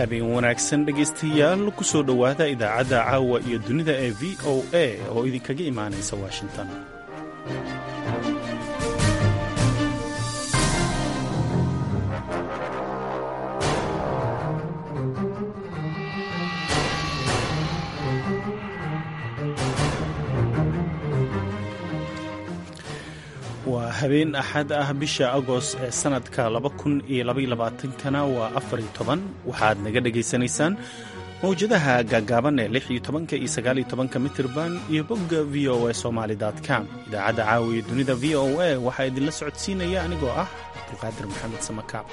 habeen wanaagsan dhegaystayaal ku soo dhowaada idaacadda caawa iyo dunida ee v o a oo idinkaga imaanaysa washington waa habeen axad ah bisha agost ee sannadka kana waa afariyo toban waxaad naga dhegaysanaysaan mawjadaha gaagaaban ee lix iyo tobanka iyo sagaaliyo tobanka mitirban iyo bogga v o a somaali com idaacadda caawiya dunida v o a waxaa idinla socodsiinaya anigoo ah cabdulqaadir maxamed samakaab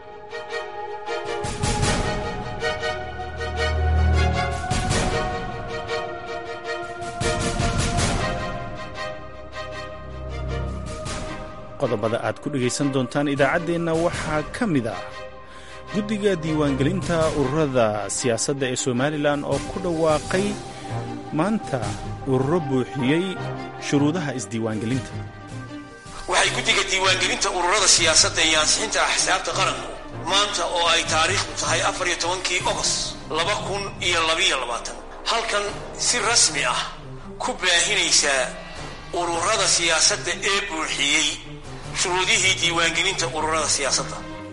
qodobada aad ku dhegaysan doontaan idaacaddeenna waxaa ka mid ah guddiga diiwaangelinta ururada siyaasadda ee somalilan oo ku dhawaaqay maanta ururo buuxiyey shuruudaha isdiiwaangelinta waxay guddiga diiwaangelinta ururada siyaasadda iyo ansixinta axsaabta qaranku maanta oo ay taariikhdu tahay afariyo tobankii ogos laba kun iyo labiyo labaatan halkan si rasmi ah ku baahinaysaa ururada siyaasadda ee buuxiyey shuruudihii diiwaangelinta ururada siyaasadda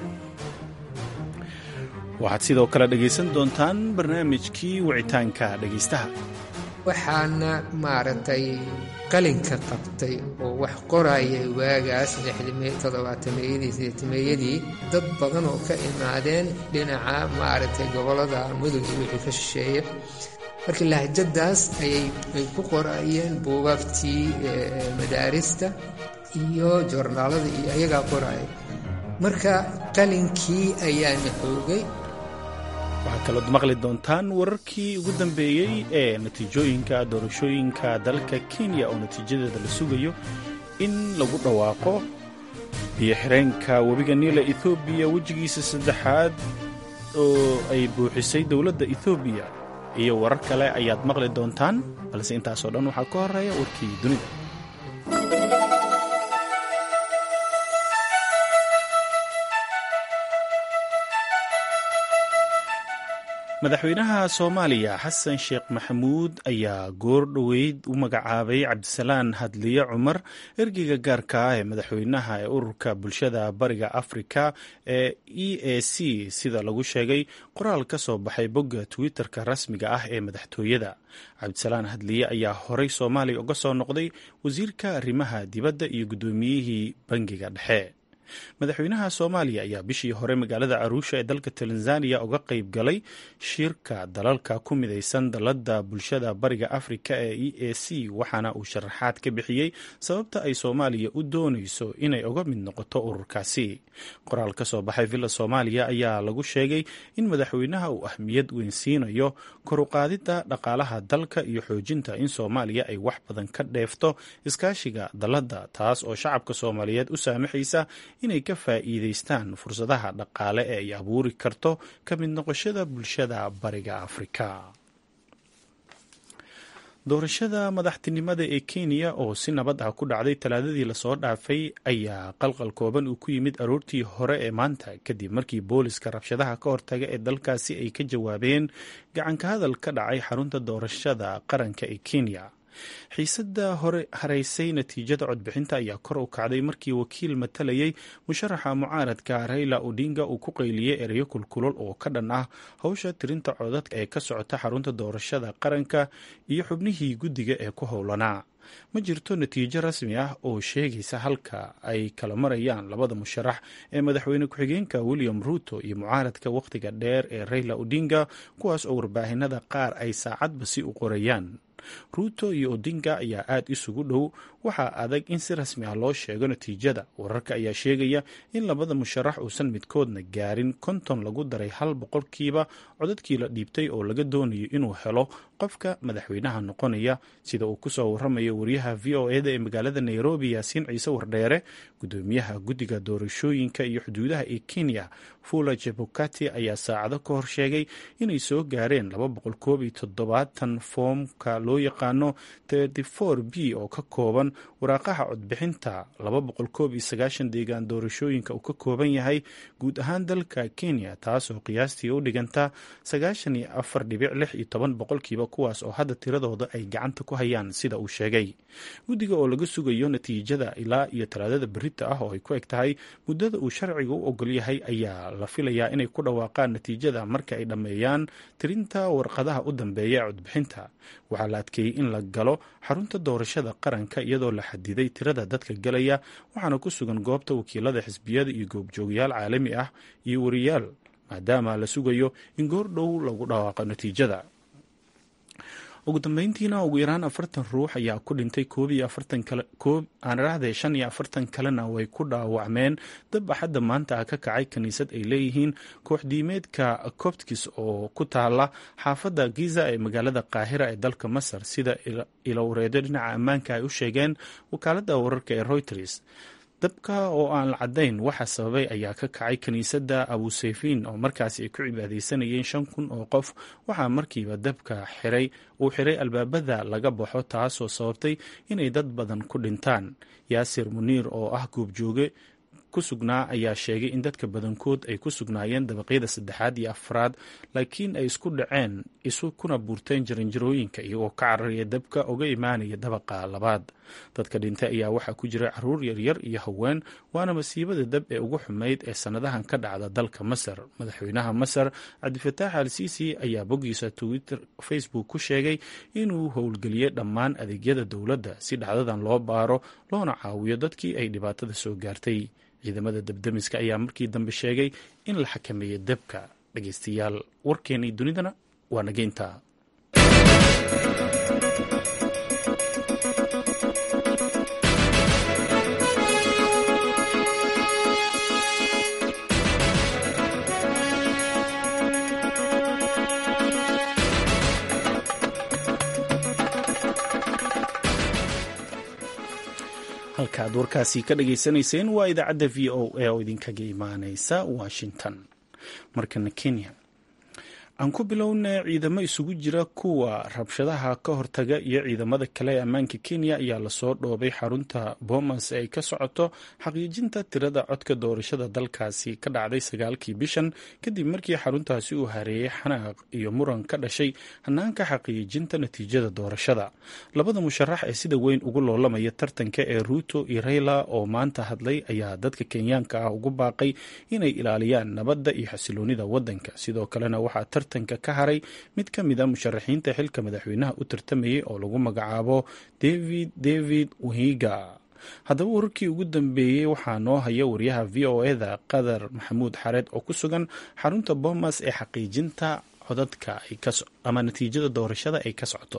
waxaad sidoo kale dhegaysan doontaan barnaamijkii wicitaanka dhegaystaha waxaana maaragtay qalinka qabtay oo wax qorayay waagaas toddobaatameyadii sideetameeyadii dad badan oo ka imaadeen dhinaca maaragtay gobollada mudug iyo wixii ka shisheeya marka lahjadaas ayay ay ku qorayeen buugaagtii madaarista iyo joornaalada iyo ayagaa qoraya marka qalinkii ayaana xoogay waxaad kalood maqli doontaan wararkii ugu dambeeyey ee natiijooyinka doorashooyinka dalka kenya oo natiijadeeda la sugayo in lagu dhawaaqo biyo xireenka webiga niila ethoobiya wejigiisa saddexaad oo ay buuxisay dowladda ethoobiya iyo warar kale ayaad maqli doontaan balse intaasoo dhan waxaa ka horeeya warkii dunida madaxweynaha soomaaliya xasan sheekh maxamuud ayaa goor dhoweyd u magacaabay cabdisalaan hadliye cumar ergeyga gaarka ah ee madaxweynaha ee ururka bulshada bariga afrika ee e a c sida lagu sheegay qoraal ka soo baxay bogga twitter-ka rasmiga ah ee madaxtooyada cabdisalaan hadliye ayaa horey soomaaliya uga soo noqday wasiirka arrimaha dibadda iyo guddoomiyihii bangiga dhexe madaxweynaha soomaaliya ayaa bishii hore magaalada aruusha ee dalka tanzaniya uga qayb galay shirka dalalka ku midaysan dalladda bulshada bariga afrika ee e a c waxaana uu sharaxaad ka bixiyey sababta ay soomaaliya u doonayso inay uga mid noqoto ururkaasi qoraal ka soo baxay villa soomaaliya ayaa lagu sheegay in madaxweynaha uu ahmiyad weyn siinayo koruqaadidda dhaqaalaha dalka iyo xoojinta in soomaaliya ay wax badan ka dheefto iskaashiga dalladda taas oo shacabka soomaaliyeed u saamaxaysa inay ka faa'iidaystaan fursadaha dhaqaale ee ay abuuri karto ka mid noqoshada bulshada bariga afrika doorashada madaxtinimada ee kenya oo si nabad ah ku dhacday talaadadii lasoo dhaafay ayaa qalqal kooban uu ku yimid aroortii hore ee maanta kadib markii booliska rabshadaha ka hortaga ee dalkaasi ay ka jawaabeen gacanka hadal ka dhacay xarunta doorashada qaranka ee kenya xiisadda hore haraysay natiijada codbixinta ayaa kor u kacday markii wakiil matalayay musharaxa mucaaradka rayla odinga uu ku qayliyey ereyo kulkulol oo ka dhan ah howsha tirinta codadka ee ka socota xarunta doorashada qaranka iyo xubnihii guddiga ee ku howlanaa ma jirto natiijo rasmi ah oo sheegaysa halka ay kala marayaan labada musharax ee madaxweyne ku-xigeenka william ruuto iyo mucaaradka wakhtiga dheer ee rayla odinga kuwaas oo warbaahinada qaar ay saacadba si u qorayaan ruuto iyo odinga ayaa aada isugu dhow waxaa adag in si rasmi ah loo sheego natiijada wararka ayaa sheegaya in labada musharax uusan midkoodna gaarin konton lagu daray hal boqolkiiba codadkii la dhiibtay oo laga doonayo inuu helo qofka madaxweynaha noqonaya sida uu kusoo waramayo wariyaha v o eda ee magaalada nairobi yaasiin ciise wardheere gudoomiyaha guddiga doorashooyinka iyo xuduudaha ee kenya fula jebukati ayaa saacado ka hor sheegay inay soo gaareen laba boqol koob iyo toddobaatan foomka loo yaqaano b oo ka kooban waraaqaha codbixinta deegaan doorashooyinka uu ka kooban yahay guud ahaan dalka kenya taasoo qiyaastii u dhiganta boqolkiiba kuwaas oo hadda tiradooda ay gacanta ku hayaan sida uu sheegay guddiga oo laga sugayo natiijada ilaa iyo talaadada berita ah oo ay ku eg tahay muddada uu sharciga u ogol yahay ayaa la filayaa inay ku dhawaaqaan natiijada marka ay dhammeeyaan tirinta warqadaha u dambeeya ee codbixinta waxaa la adkeeyey in la galo xarunta doorashada qaranka iyadoo la xadiday tirada dadka galaya waxaana ku sugan goobta wakiilada xisbiyada iyo goobjoogayaal caalami ah iyo wariyaal maadaama la sugayo in goor dhow lagu dhawaaqo natiijada ugu dambeyntiina ugu yaraan afartan ruux ayaa ku dhintay koob iyo afartan kale koob aan idhaahday shan iyo afartan kalena way ku dhaawacmeen dab axadda maanta ah ka kacay kiniisad ay leeyihiin kooxdiimeedka coptkis oo ku taala xaafadda giza ee magaalada qaahira ee dalka masar sida ilowreedo dhinaca ammaanka ay u sheegeen wakaaladda wararka ee reuters dabka oo aan la caddayn waxa sababay ayaa ka kacay kiniisadda abuseyfiin oo markaasi ay ku cibaadeysanayeen shan kun oo qof waxaa markiiba dabka xiray uu xiray albaabada laga baxo taasoo sababtay inay dad badan ku dhintaan yaasir muniir oo ah goobjooge ku sugnaa ayaa sheegay in dadka badankood ay ku sugnaayeen dabaqyada saddexaad iyo afraad laakiin ay isku dhaceen isu kuna buurteen jaranjarooyinka iyagoo ka cararaya dabka uga imaanaya dabaqa labaad dadka dhintay ayaa waxaa ku jira caruur yaryar iyo haween waana masiibada dab ee ugu xumayd ee sannadahan ka dhacda dalka masar madaxweynaha masar cabdifataax al siisi ayaa boggiisa twitter facebook ku sheegay inuu howlgeliyey dhammaan adeegyada dowladda si dhacdadan loo baaro loona caawiyo dadkii ay dhibaatada soo gaartay ciidamada dabdemiska ayaa markii dambe sheegay in la xakameeyey dabka dhegeystayaal warkeenii dunidana waa nageynta halka aad warkaasi ka dhageysanayseen waa idaacadda v o a oo idinkaga imaaneysa washington markana kenya aan ku bilowna ciidamo isugu jira kuwa rabshadaha ka hortaga iyo ciidamada kale ee ammaanka kenya ayaa lasoo dhoobay xarunta boomas ee ay ka socoto xaqiijinta tirada codka doorashada dalkaasi ka dhacday sagaalkii bishan kadib markii xaruntaasi uu hareeyey xanaaq iyo muran ka dhashay hanaanka xaqiijinta natiijada doorashada labada musharax ee sida weyn ugu loolamaya tartanka ee ruuto iyo reyla oo maanta hadlay ayaa dadka kenyaanka ah ugu baaqay inay ilaaliyaan nabadda iyo xasiloonida wadanka sidoo kalena waxaa tartanka ka haray mid ka mid a musharaxiinta xilka madaxweynaha u tartamayay oo lagu magacaabo david david wahiga haddaba wararkii ugu dambeeyey waxaa noo haya wariyaha v o eda qadar maxamuud xareed oo ku sugan xarunta boomas ee xaqiijinta codadka ama natiijada doorashada ay ka socoto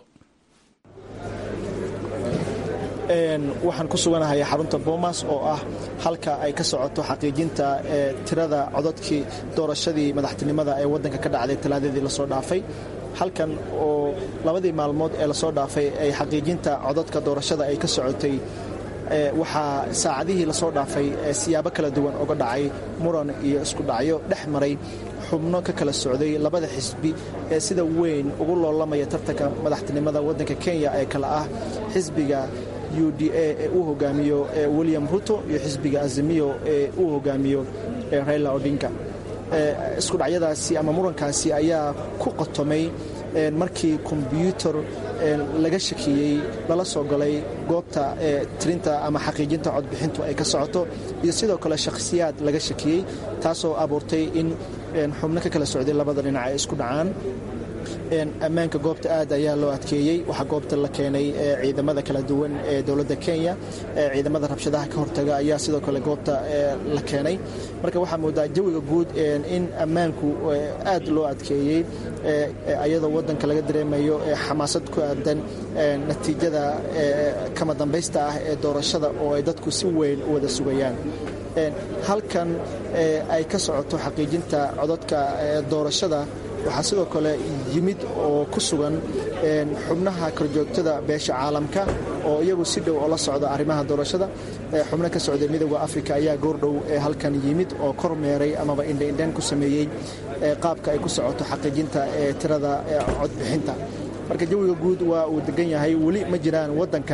waxaan ku suganahay xarunta boomas oo ah halka ay ka socoto xaqiijinta tirada codadkii doorashadii madaxtinimada ee wadanka ka dhacday talaadadii lasoo dhaafay halkan oo labadii maalmood ee lasoo dhaafay ay xaqiijinta codadka doorashada ay ka socotay waxaa saacadihii lasoo dhaafay siyaabo kala duwan uga dhacay muran iyo isku dhacyo dhex maray xubno ka kala socday labada xisbi ee sida weyn ugu loolamaya tartanka madaxtinimada wadanka kenya ee kale ah xisbiga u d a ee uu hogaamiyo william ruto iyo xisbiga azimiyo ee uu hogaamiyo raila odinka isku dhacyadaasi ama murankaasi ayaa ku qotomay markii kombyuutar laga shakiyey lala soo galay goobta tirinta ama xaqiijinta codbixintu ay ka socoto iyo sidoo kale shakhsiyaad laga shakiyey taasoo abuurtay in xubno ka kala socday labada dhinac ay isku dhacaan ammaanka goobta aad ayaa loo adkeeyey waxaa goobta la keenay ciidamada kala duwan ee dowladda kenya ciidamada rabshadaha ka hortaga ayaa sidoo kale goobta la keenay marka waxaa moodaa jawiga guud in ammaanku aad loo adkeeyey ayadoo wadanka laga dareemayo xamaasad ku aadan natiijada kama dambaysta ah ee doorashada oo ay dadku si weyn u wada sugayaan halkan ay ka socoto xaqiijinta codadka doorashada waxaa sidoo kale yimid oo ku sugan xubnaha korjoogtada beesha caalamka oo iyagu si dhow oo la socda arrimaha doorashada xubno ka socda midooda afrika ayaa goordhow halkan yimid oo kormeeray amaba indhaindhaan ku sameeyey qaabka ay ku socoto xaqiijinta tirada codbixinta marka jawiga guud waa uu degan yahay weli ma jiraan wadanka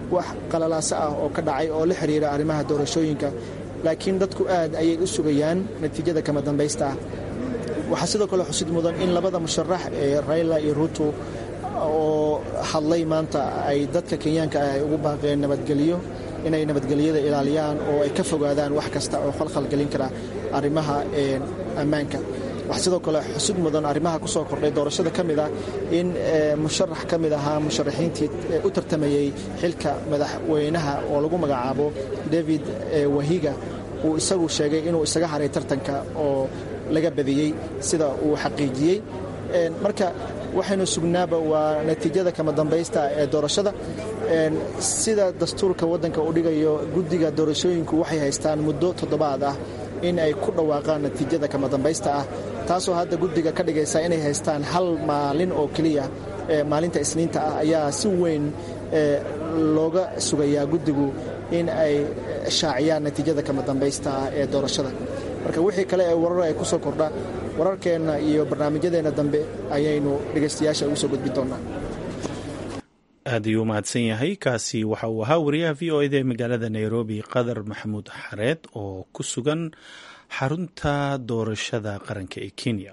wax qalalaaso ah oo ka dhacay oo la xiriira arrimaha doorashooyinka laakiin dadku aad ayay u sugayaan natiijada kama dambaysta ah waxaa sidoo kale xusid mudan in labada musharax ee rayla iyo ruto oo hadlay maanta ay dadka kenyaanka ah ay ugu baaqeen nabadgelyo inay nabadgelyada ilaaliyaan oo ay ka fogaadaan wax kasta oo khalkhalgelin kara arrimaha ammaanka waxaa sidoo kale xusid mudan arrimaha ku soo kordhay doorashada ka mid ah in musharax ka mid ahaa musharaxiintii u tartamayey xilka madaxweynaha oo lagu magacaabo david wahiga uu isagu sheegay inuu isaga haray tartanka oo laga badiyey sida uu xaqiijiyey marka waxaynu sugnaaba waa natiijada kama dambaysta ee doorashada sida dastuurka waddanka uu dhigayo guddiga doorashooyinku waxay haystaan muddo toddobaad ah in ay ku dhawaaqaan natiijada kama dambaysta ah taasoo hadda guddiga ka dhigaysa inay haystaan hal maalin oo keliya maalinta isniinta ah ayaa si weyn looga sugayaa guddigu in ay shaaciyaan natiijada kama dambaysta ah ee doorashada marka wixii kale ee warar ay ku soo kordha wararkeenna iyo barnaamijyadeenna dambe ayaynu dhegaystayaasha ugu soo gudbin doonaa aad ayuu mahadsan yahay kaasi waxa uu ahaa wariyaha v o eda ee magaalada nairobi qadar maxamuud xareed oo ku sugan xarunta doorashada qaranka ee kenya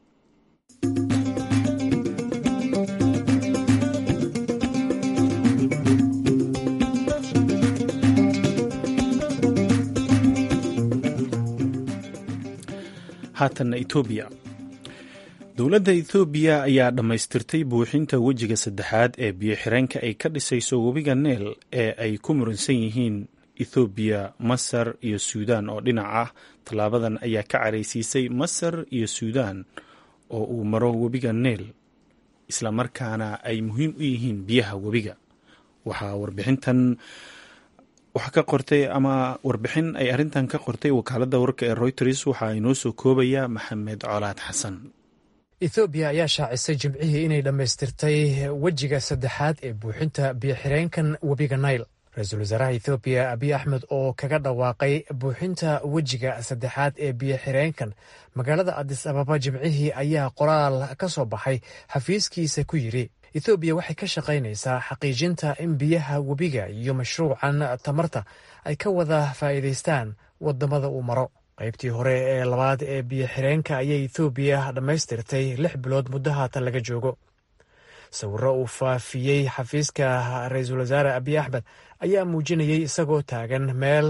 haatanna etoobiya dowladda ethoobiya ayaa dhammaystirtay buuxinta wejiga saddexaad ee biyo-xireenka ay ka dhisayso webiga neel ee ay ku muransan yihiin ethoobiya masar iyo suudaan oo dhinac ah tallaabadan ayaa ka caraysiisay masar iyo suudaan oo uu maro webiga neel islamarkaana ay muhiim u yihiin biyaha webiga waxaa warbixintan waxaa ka qortay ama warbixin ay arrintan ka qortay wakaaladda wararka ee reuters waxaa inoo soo koobaya maxamed colaad xasan ethoobiya ayaa shaacisay jimcihii inay dhammaystirtay wejiga saddexaad ee buuxinta biyo-xireenkan webiga nail ra-iisul wasaaraha ethoobiya abiy axmed oo kaga dhawaaqay buuxinta wejiga saddexaad ee biyo-xireenkan magaalada adis ababa jimcihii ayaa qoraal ka soo baxay xafiiskiisa ku yidhi ethoobiya waxay ka shaqaynaysaa xaqiijinta in biyaha webiga iyo mashruucan tamarta ay ka wada faa'iidaystaan waddamada uu maro qaybtii hore ee labaad ee biyo-xireenka ayay ethoobiya dhammaystirtay lix bilood muddo haatan laga joogo sawirro uu faafiyey xafiiska ra-iisul wasaare abiy axmed ayaa muujinayay isagoo taagan meel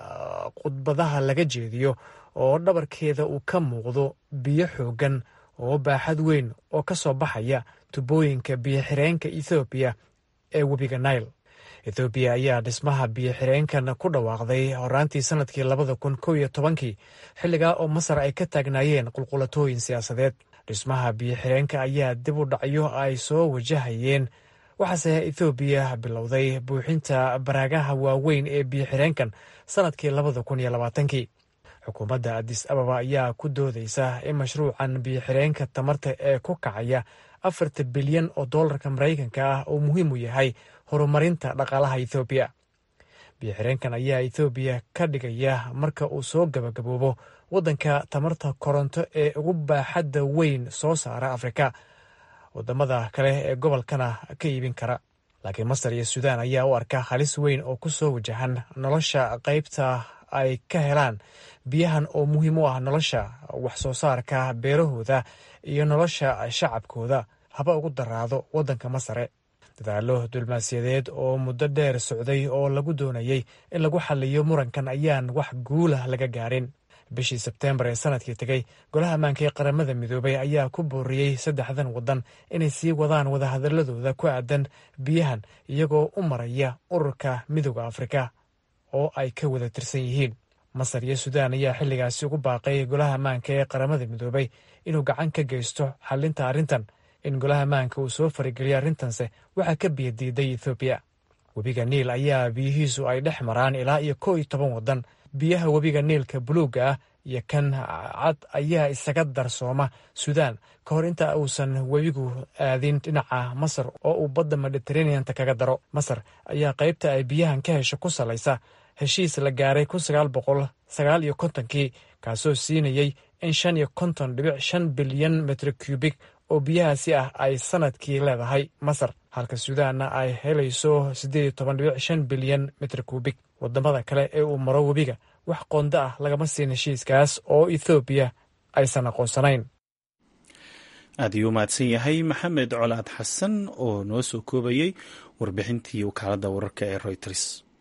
khudbadaha laga jeediyo oo dhabarkeeda uu ka muuqdo biyo xooggan oo baaxad weyn oo ka soo baxaya tubooyinka biyo-xireenka ethoobiya ee webiga nail ethoobiya ayaa dhismaha biyo-xireenkan ku dhawaaqday horaantii sannadkii labada kun kow iyo tobankii xilligaa oo masar ay ka taagnaayeen qulqulatooyin siyaasadeed dhismaha biyo-xireenka ayaa dib u dhacyo ay soo wajahayeen waxaase ethoobiya bilowday buuxinta baraagaha waaweyn ee biyo-xireenkan sannadkii labada kun iyo labaatankii xukuumadda adis ababa ayaa ku doodaysa in mashruucan biyo-xireenka tamarta ee ku kacaya afarta bilyan oo dollarka maraykanka ah uu muhiim u yahay horumarinta dhaqaalaha ethoobiya biyo-xireenkan ayaa ethoobiya ka dhigaya marka uu soo gabagaboobo waddanka tamarta koronto ee ugu baaxadda weyn soo saara afrika wadamada kale ee gobolkana ka iibin kara laakiin masar iyo suudaan ayaa u arka halis weyn oo ku soo wajahan nolosha qaybta ay ka helaan biyahan oo muhiim u ah nolosha wax soo saarka beerahooda iyo nolosha shacabkooda haba ugu daraado waddanka masare dadaalo dulmaasiyadeed oo muddo dheer socday oo lagu doonayey in lagu xaliyo murankan ayaan wax guulah laga gaarin bishii sebteembar ee sanadkii tegey golaha ammaanka ee qaramada midoobay ayaa ku booriyey saddexdan waddan inay sii wadaan wadahadaladooda ku aadan biyahan iyagoo u maraya ururka midooda afrika oo ay ka wada tirsan yihiin masar iyo suudaan ayaa xilligaasi ugu baaqay golaha ammaanka ee qaramada midoobay inuu gacan ka geysto xalinta arrintan in golaha ammaanka uu soo farigeliyo arrintanse waxaa ka biyadiiday ethoobiya webiga niil ayaa biyihiisu ay dhex maraan ilaa iyo kow iyo toban waddan biyaha webiga niilka buluugga ah iyo kan cad ayaa isaga darsooma suudaan ka hor inta uusan webigu aadin dhinaca masar oo uu badda mediteraneanta kaga daro masar ayaa qaybta ay biyahan ka hesho ku salaysa heshiis la gaaray kun sagaal boqol sagaal iyo kontonkii kaasoo siinayey in shan iyo konton dhibic shan bilyan metro cubik oo biyahaasi ah ay sanadkii leedahay masar halka suudaanna ay helayso siddeed toban dhibic shan bilyan mitir kuubik wadamada kale ee uu maro webiga wax qoonda ah lagama siin heshiiskaas oo ethoobiya aysan aqoonsanayn aad ayuu mahadsan yahay maxamed colaad xasan oo noo soo koobayey warbixintii wakaaladda wararka ee royters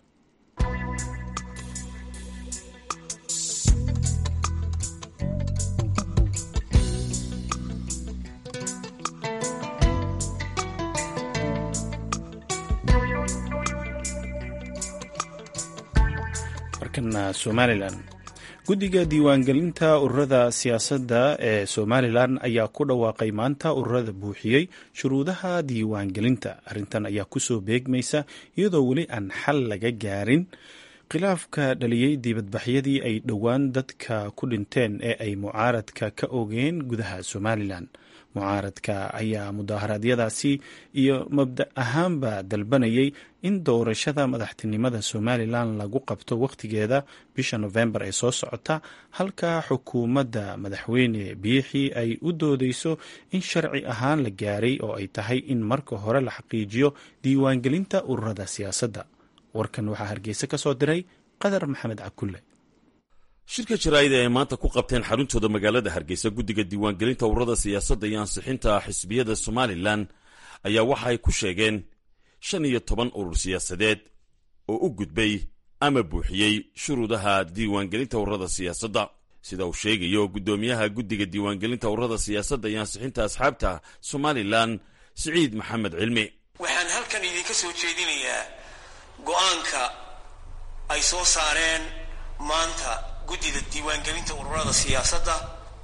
markana somalilan guddiga diiwaangelinta ururada siyaasadda ee somalilan ayaa ku dhawaaqay maanta ururada buuxiyey shuruudaha diiwaangelinta arrintan ayaa kusoo beegmaysa iyadoo weli aan xal laga gaarin khilaafka dhaliyey dibadbaxyadii ay dhowaan dadka ku dhinteen ee ay mucaaradka ka ogeen gudaha somalilan mucaaradka ayaa mudaharaadyadaasi iyo mabda ahaanba dalbanayay in doorashada madaxtinimada somalilan lagu qabto wakhtigeeda bisha nofembar ee soo socota halka xukuumadda madaxweyne biixi ay u doodeyso in sharci ahaan la gaaray oo ay tahay in marka hore la xaqiijiyo diiwaangelinta ururada siyaasadda warkan waxaa hargeysa ka soo diray qadar maxamed cakulle shirka jaraa'ida ay maanta ku qabteen xaruntooda magaalada hargeysa guddiga diiwaangelinta ururada siyaasadda iyo ansixinta xisbiyada somalilan ayaa waxa ay ku sheegeen shan iyo toban urur siyaasadeed oo u gudbay ama buuxiyey shuruudaha diiwaangelinta ururada siyaasadda sida uu sheegayo guddoomiyaha guddiga diiwaangelinta ururada siyaasadda iyo ansixinta asxaabta somalilan siciid maxamed cilmi waxaan halkan idinka soo jeedinayaa go'aanka ay soo saareen maanta guddida diiwaangelinta ururada siyaasadda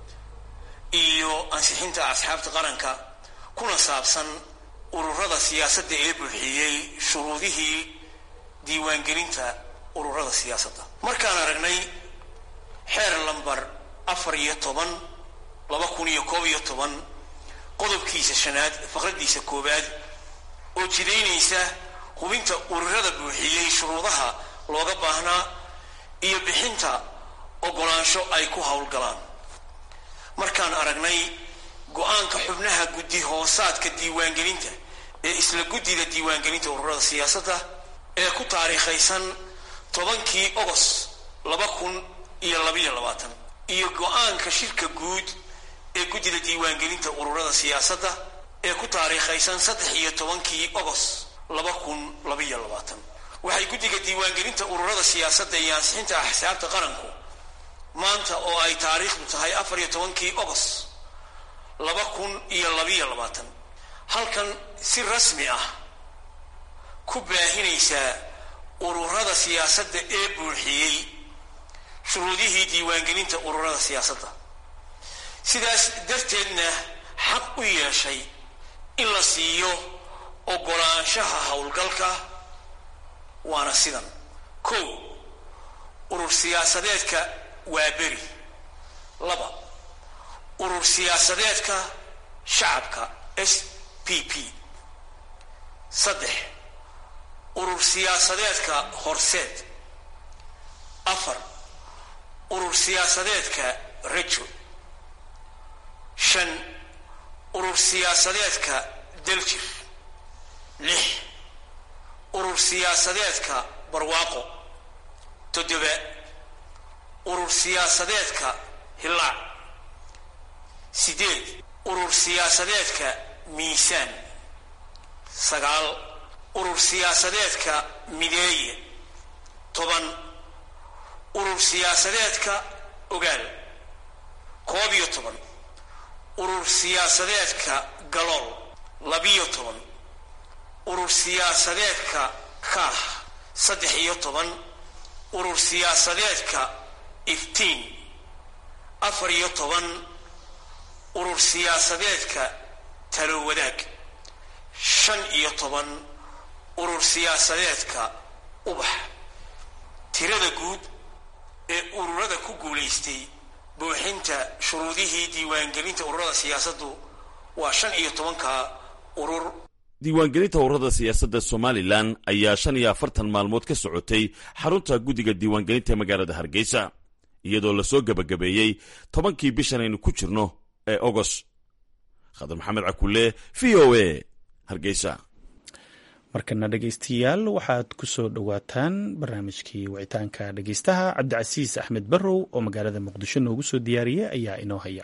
iyo ansixinta asxaabta qaranka kuna saabsan ururada siyaasadda ee buuxiyey shuruudihii diiwaangelinta ururada siyaasadda markaan aragnay xeer lambar afar iyo toban laba kun iyo koob iyo toban qodobkiisa shanaad faqradiisa koowaad oo jidaynaysa hubinta ururada buuxiyey shuruudaha looga baahnaa iyo bixinta ogolaansho ay ku howlgalaan markaan aragnay go-aanka xubnaha guddi hoosaadka diiwaangelinta ee isla guddida diiwaangelinta ururada siyaasadda ee ku taariikhaysan tobankii ogos laba kun iyo labayo labaatan iyo go-aanka shirka guud ee guddida diiwaangelinta ururada siyaasadda ee ku taariikhaysan saddex iyo tobankii ogos laba kun labaiyo labaatan waxay guddiga diiwaangelinta ururada siyaasadda iyo ansixinta axsaabta qaranku maanta oo ay taariikhdu tahay afar iyo tobankii ogos laba kun iyo labiyo labaatan halkan si rasmi ah ku baahinaysaa ururada siyaasadda ee buuxiyey shuruudihii diiwaangelinta ururada siyaasadda sidaas darteedna xaq u yeeshay in la siiyo ogolaanshaha howlgalka waana sidan kow urur siyaasadeedka waa beri laba urur siyaasadeedka shacabka s p p saddex urur siyaasadeedka horseed afar urur siyaasadeedka rejo shan urur siyaasadeedka daljir lix urur siyaasadeedka barwaaqo toddoba urur siyaasadeedka hillaac sideed urur siyaasadeedka miisaan sagaal urur siyaasadeedka mideeye toban urur siyaasadeedka ogaal koob iyo toban urur siyaasadeedka galool labiyo toban urur siyaasadeedka kaah saddex iyo toban urur siyaasadeedka iftiin afar iyo toban urur siyaasadeedka talo wadaag shan iyo toban urur siyaasadeedka ubax tirada guud ee ururada ku guulaystay buuxinta shuruudihii diiwaangelinta ururada siyaasaddu waa shan iyo tobanka urur diiwaangelinta ururada siyaasadda somalilan ayaa shan iyo afartan maalmood ka socotay xarunta guddiga diiwaangelinta magaalada hargeysa iyadoo lasoo gebagabeeyey tobankii bishan aynu ku jirno ee ogos khadar maxamed cakulle v o a hargeysa markana dhegaystayaal waxaad ku soo dhowaataan barnaamijkii wicitaanka dhegaystaha cabdicasiis axmed barrow oo magaalada muqdisho noogu soo diyaariyey ayaa inoo haya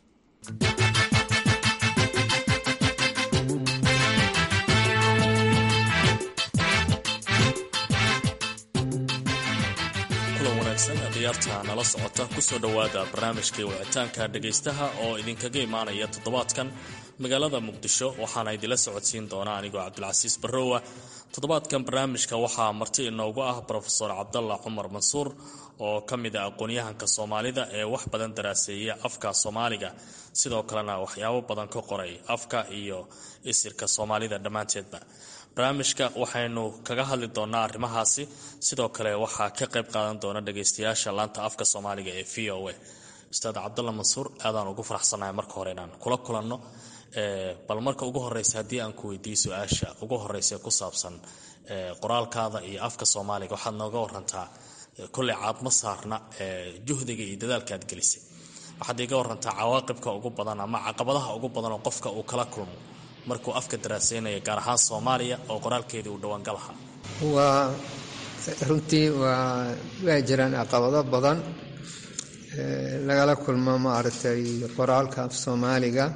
diyaarta nala socota kusoo dhowaada barnaamijkii wicitaanka dhegaystaha oo idinkaga imaanaya toddobaadkan magaalada muqdisho waxaana idinla socodsiin doona anigoo cabdilcasiis barrowa toddobaadkan barnaamijka waxaa marti inoogu ah rofeor cabdalla cumar mansuur oo ka mid ah aqoon-yahanka soomaalida ee wax badan daraaseeya afka soomaaliga sidoo kalena waxyaabo badan ka qoray afka iyo isirka soomaalida dhammaanteedba barnaamijka waxaynu kaga hadli doonaa arrimahaasi sidoo kale waxaa ka qayb qaadan doona dhagaystayaasha laanta afka soomaaliga ee v o a ustaad cabdalla mansuur aadaan ugu faraxsanahay marka hore inaan kula kulanno bal marka ugu horeysa haddii aan ku weydiiyo su-aasha ugu horeysa ku saabsan qoraalkaada iyo afka soomaaliga waxaad nooga warantaa kolley caadma saarna juhdiga iyo dadaalka aad gelisay waxaad iga warantaa cawaaqibka ugu badan ama caqabadaha ugu badan oo qofka uu kala kulmo markuu afka daraaseynaya gaar ahaan soomaaliya oo qoraalkeedii uu dhawaangalaha waa runtii waa waa jiraan caqabado badan lagala kulmo maaragtay qoraalka af soomaaliga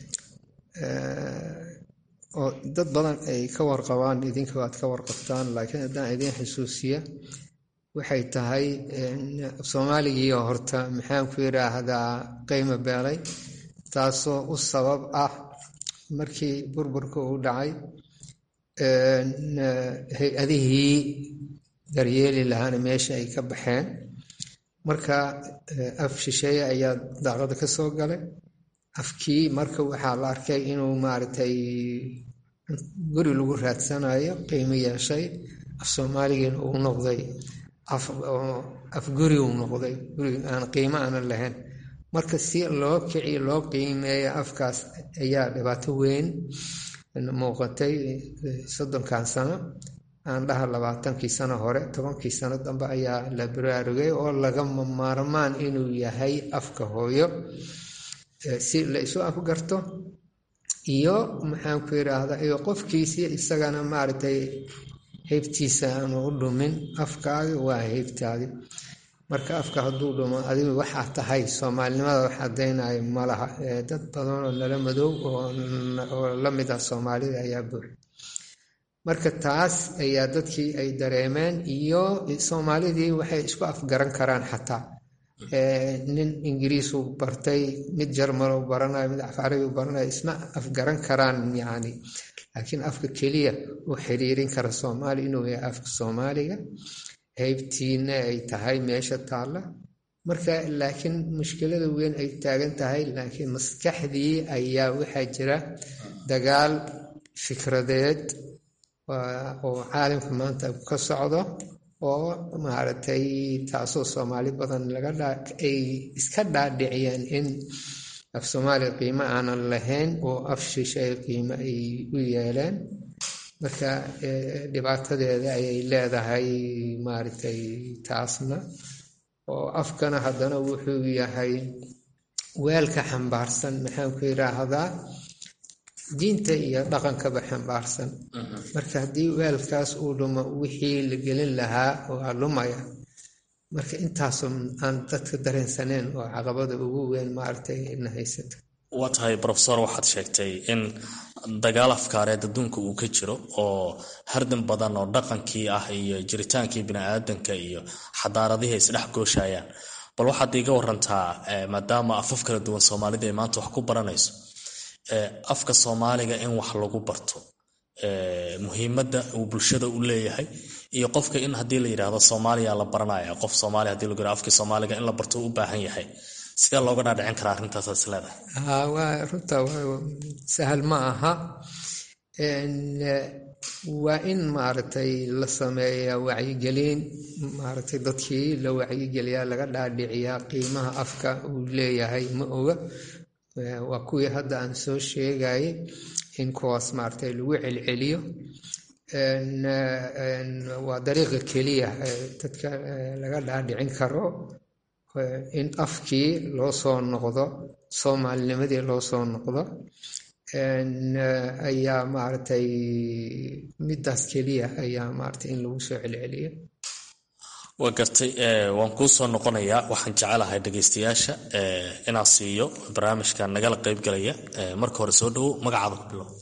oo dad badan ay ka warqabaan idinka waad ka warqabtaan laakiin haddaan idiin xusuusiya waxay tahay soomaaligiio horta maxaan ku yidhaahdaa qiimo beelay taasoo u sabab ah markii burburka uu dhacay hay-adihii daryeeli lahaana meesha ay ka baxeen marka af shisheeye ayaa daaqada ka soo galay afkii marka waxaa la arkay inuu maaragtay guri lagu raadsanayo qiimo yeeshay af soomaaligiina uu noqday af guri uu noqday guri aan qiimo aanan lahayn marka si loo kiciyo loo qiimeeyo afkaas ayaa dhibaato weyn muuqatay soddonkan sano aan dhaha labaatankii sano hore tobankii sano dambe ayaa la baraarugay oo lagama maarmaan inuu yahay afka hooyo si la isu afgarto iyo maxaan ku yidhaahdaa iyo qofkiisii isagana maaragtay heybtiisa aanu u dhumin afkaagi waa heybtaadi marka afka hadduu dhumo adigu waxaa tahay soomaalinimada wax caddaynayo malaha dad badan oo nala madow oo la mid ah soomaalida ayaa buux marka taas ayaa dadkii ay dareemeen iyo soomaalidii waxay isku afgaran karaan xataa nin ingiriisu bartay mid jarmal baranayo mid afcarabi baranayo isma afgaran karaan yacni laakiin afka keliya uu xiriirin kara soomaali inuu yahay afka soomaaliga heybtiina ay tahay meesha taalla marka laakiin mushkilada weyn ay taagan tahay laakiin maskaxdii ayaa waxaa jira dagaal fikradeed oo caalamka maanta ka socdo oo maaragtay taasoo soomaali badan ay iska dhaadhiciyeen in af soomaaliya qiimo aanan lahayn oo af shisheeye qiimo ay u yeeleen marka dhibaatadeeda ayay leedahay maaragtay taasna oo afkana haddana wuxuu yahay weelka xambaarsan maxaan ku yidhaahdaa diinta iyo dhaqankaba xambaarsan marka haddii weelkaas uu dhumo wixii la gelin lahaa waa lumaya marka intaasoo aan dadka dareensaneen oo caqabada ugu weyn maaragtay na haysata waa tahay rofesor waxaad sheegtay in dagaal afkaareed adduunka uu ka jiro oo hardan badan oo dhaqankii ah iyo jiritaankii bini-aadanka iyo xadaaradihii isdhex gooshayaan bal waxaad iiga warantaa maadaama afaf kala duwan soomaalida ay maanta wax ku baranayso afka soomaaliga in wax lagu barto muhiimadda uu bulshada u leeyahay iyo qofka in haddii la yidhaahdo soomaaliya la baranaya qof soomaaliya hadii lagu yidhahdo afkii soomaaliga in la barto u baahan yahay sidee looga dhaadhicin karaa arrintaasaad is leedahay waa runta sahal ma aha waa in maaragtay la sameeyaa wacyigelin maaragtay dadkii la wacyigeliyaa laga dhaadhiciyaa qiimaha afka uu leeyahay ma oga waa kuwii hadda aan soo sheegayay in kuwaas maaragtay lagu celceliyo waa dariiqa keliya dadka laga dhaadhicin karo in afkii loo soo noqdo soomaalinimadii loo soo noqdo ayaa maaragtay midaas keliya ayaa maaragtay in lagu soo celceliyo waa gartay waan kuu soo noqonayaa waxaan jecelahay dhegaystayaasha inaan siiyo barnaamijka nagala qaybgalaya marka hore soo dhowow magacaada ku bilow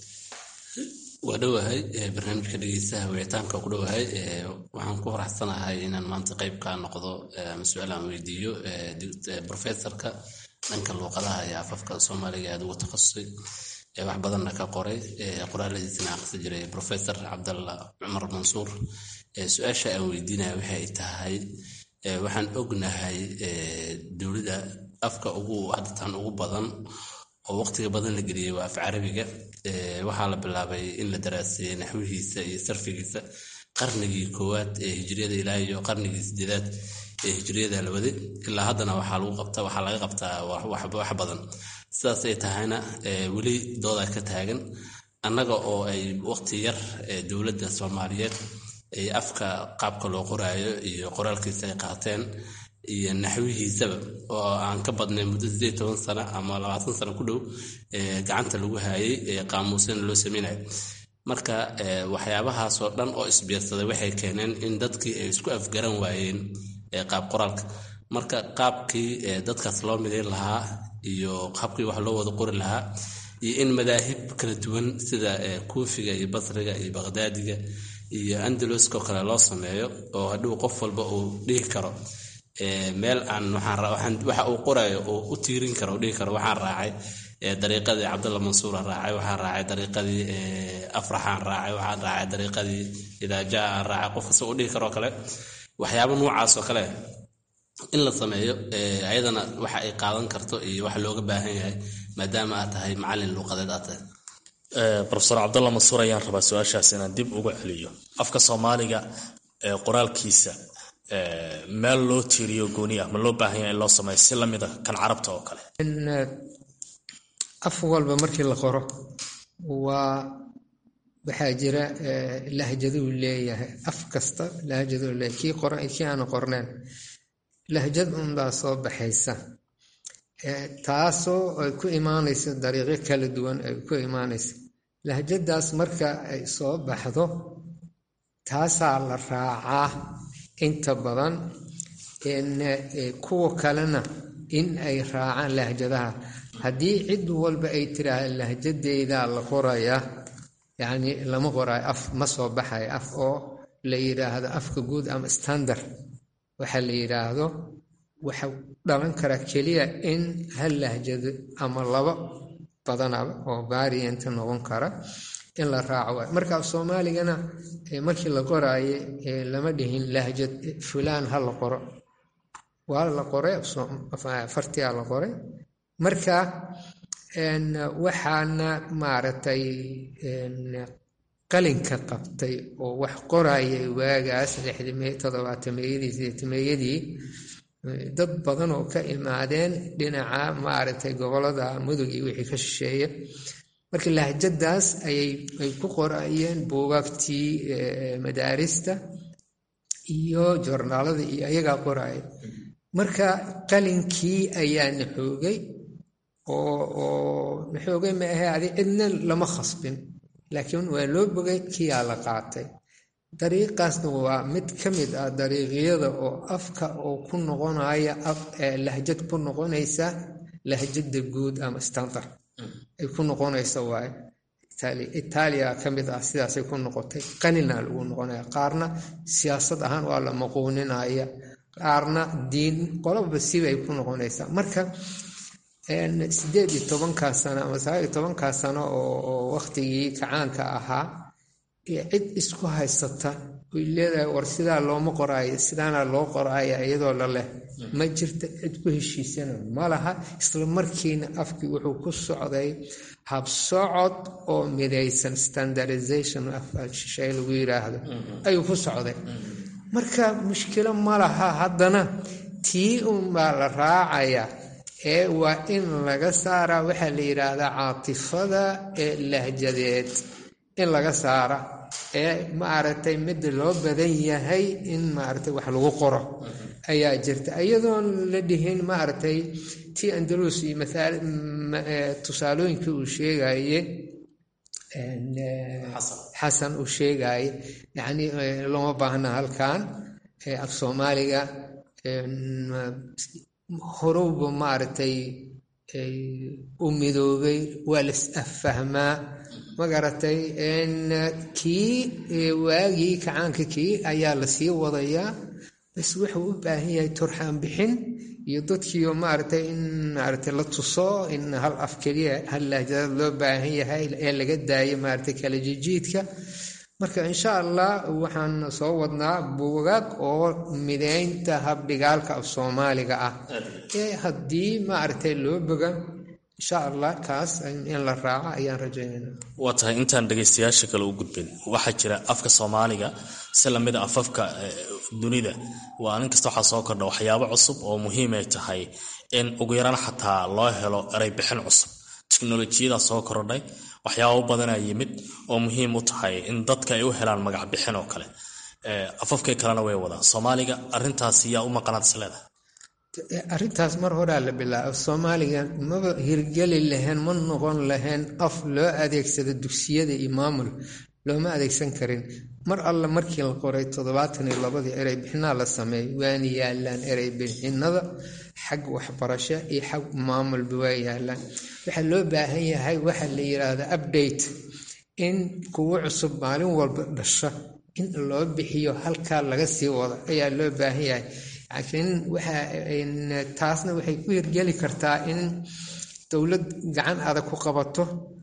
waa dhowahay barnaamijka dhegeystaha wicitaanka ku dhowahay waxaan ku faraxsanahay inaan maanta qayb kaa noqdo ama su-aal aan weydiiyo professorka dhanka luuqadaha iyo afafka soomaaliga aad ugu takhasusay wax badanna ka qoray qoraaladiisana aqrisi jiray professor cabdalla cumar mansuur su-aasha aan weydiinaya waxay tahay waxaan ognahay dowladda afka ugu hadatan ugu badan oo waqtiga badan la geliyey waa af carabiga waxaa la bilaabay in la daraaseeyey naxwihiisa iyo sarfigiisa qarnigii koowaad ee hijriyada ilaa iyo qarnigii sideedaad ee hijriyada la waday ilaa haddana waxaa lagu qabta waxaa laga qabtaa wax badan sidaas ay tahayna weli dooda ka taagan annaga oo ay waqti yar dowladda soomaaliyeed ay afka qaabka loo qoraayo iyo qoraalkiisa ay qaateen iyo naxwihiisaba oo aan ka badnay muddo sideed toban sano ama labaatan sano ku dhow gacanta lagu haayay qaamuusana loo sameynayo marka waxyaabahaasoo dhan oo isbiirsaday waxay keeneen in dadkii ay isku afgaran waayeen qaab qoraalka marka qaabkii dadkaas loo midayn lahaa iyo qaabkii wax loo wada qori lahaa iyo in madaahib kala duwan sida kuufiga iyo basriga iyo baqdaadiga iyo andaluskoo kale loo sameeyo oo hadhow qof walba uu dhihi karo meel aan waxa uu qorayo oo u tiirin karo dhihi karo waxaan raacay dariiqadii cabdalla mansuura raacay waxaan raacay dariiqadii afraxaan raacay waxaan raacay dariiqadii idaajaa aan raacay qof kasta uu dhihi karoo kale waxyaaba noocaasoo kale in la sameeyo ayadana waxa ay qaadan karto iyo wax looga baahan yahay maadaama aad tahay macallin luuqadeed aad tahay rofesor cabdalla mansuur ayaan rabaa su-aashaas inaan dib uga celiyo afka soomaaliga qoraalkiisa meel loo tiiriyo gooni ah ma loo baahan yahay in loo sameeyo si lamida kan carabta oo kale af walba markii la qoro waa waxaa jira lahjaduu leeyahay af kasta lahjaduu leeyahay kii qora kii aanu qorneen lahjad unbaa soo baxaysa taasoo ay ku imaanayso dariiqyo kala duwan ay ku imaanaysa lahjadaas marka ay soo baxdo taasaa la raacaa inta badan kuwa kalena in ay raacaan lahjadaha haddii cid walba ay tiraahda lahjadeydaa la qorayaa yacni lama qoraayo af ma soo baxayo af oo la yidhaahdo afka guud ama standard waxa la yidhaahdo waxa dhalan karaa keliya in hal lahjado ama laba badanaba oo baarianta noqon kara in la raaco waay marka soomaaligana markii la qoraaye lama dhihin lahjad fulaan ha la qoro waa la qoray fartiyaa la qoray marka waxaana maaragtay qalinka qabtay oo wax qorayay waagaas toddobaatameyadii sideetameeyadii dad badan oo ka imaadeen dhinaca maaragtay gobolada mudug iyo wixii ka shisheeya marka lahjadaas ayay ay ku qorayeen buugaagtii madaarista iyo joornaalada iyo ayagaa qoraya marka qalinkii ayaa naxoogay oo naxoogay ma ahe adi cidna lama khasbin laakiin waa loo bogay kiyaa la qaatay dariiqaasna waa mid ka mid ah dariiqyada oo afka oo ku noqonaya lahjad ku noqonaysa lahjada guud ama standard ay ku noqonaysa waaye itaaliya ka mid ah sidaasay ku noqotay qanina lagu noqonaya qaarna siyaasad ahaan waa la maquuninaya qaarna diin qolaba sibay ku noqonaysaa marka sideed iyo tobankaa sano ama sagaal iyo tobankaa sano oo waktigii kacaanka ahaa cid isku haysata oy leedahay war sidaa looma qoraayo sidaana loo qoraaya iyadoo la leh ma jirta cid ku heshiisana ma laha isla markiina afkii wuxuu ku socday habsocod oo midaysan standardization shay lagu yiraahdo ayuu ku socday marka mushkilo ma laha haddana tii unbaa la raacaya ee waa in laga saaraa waxaa la yidhaahdaa caatifada ee lahjadeed in laga saara ee maaragtay midda loo badan yahay in maaragtay wax lagu qoro ayaa jirta iyadoon la dhihin maaragtay tii andalus iyo tusaalooyinkii uu sheegaye xasan uu sheegaye yacni looma baahna halkan af soomaaliga horowba maaragtay u midoobay waa las affahmaa magaratay kii waagii kacaanka kii ayaa lasii wadayaa bas wuxuu u baahan yahay turxaan bixin iyo dadkiio maaragtay in maaragtay la tuso in hal af keliya hal lahjadaad loo baahan yahay ee laga daayo maaragtay kala jijiidka marka insha allah waxaan soo wadnaa buugaag oo mideynta habdhigaalka af soomaaliga ah ee haddii maaragtay loo boga insha allah kaas in la raaco ayaan rajaynayna waa tahay intaan dhegaystayaasha kale u gudbin waxaa jira afka soomaaliga si lamida afafka dunida waa nin kasta waxaa soo kordha waxyaabo cusub oo muhiimay tahay in ugu yaraan xataa loo helo eray bixin cusub teknolojiyadaa soo kordhay waxyaabo badanaa yimid oo muhiim u tahay in dadka ay u helaan magac bixin oo kale afafkay kalena way wadaan soomaaliga arintaas yaa u maqanaad isleedahay arrintaas mar horaa la bilaabo soomaaliga maba hirgeli lahayn ma noqon lahayn af loo adeegsado dugsiyada iyo maamul looma adeegsan karin mar alle markii la qoray toddobaatan iyo labadii erey bixinaa la sameeyay waana yaalaan erey bixinada xag waxbarasho iyo xag maamulba waa yaalaan waxaa loo baahan yahay waxa la yiraahda update in kuwo cusub maalin walba dhasho in loo bixiyo halkaa laga sii wado ayaa loo baahan yahay laakiin waxa taasna waxay ku hirgeli kartaa in dowlad gacan adag ku qabato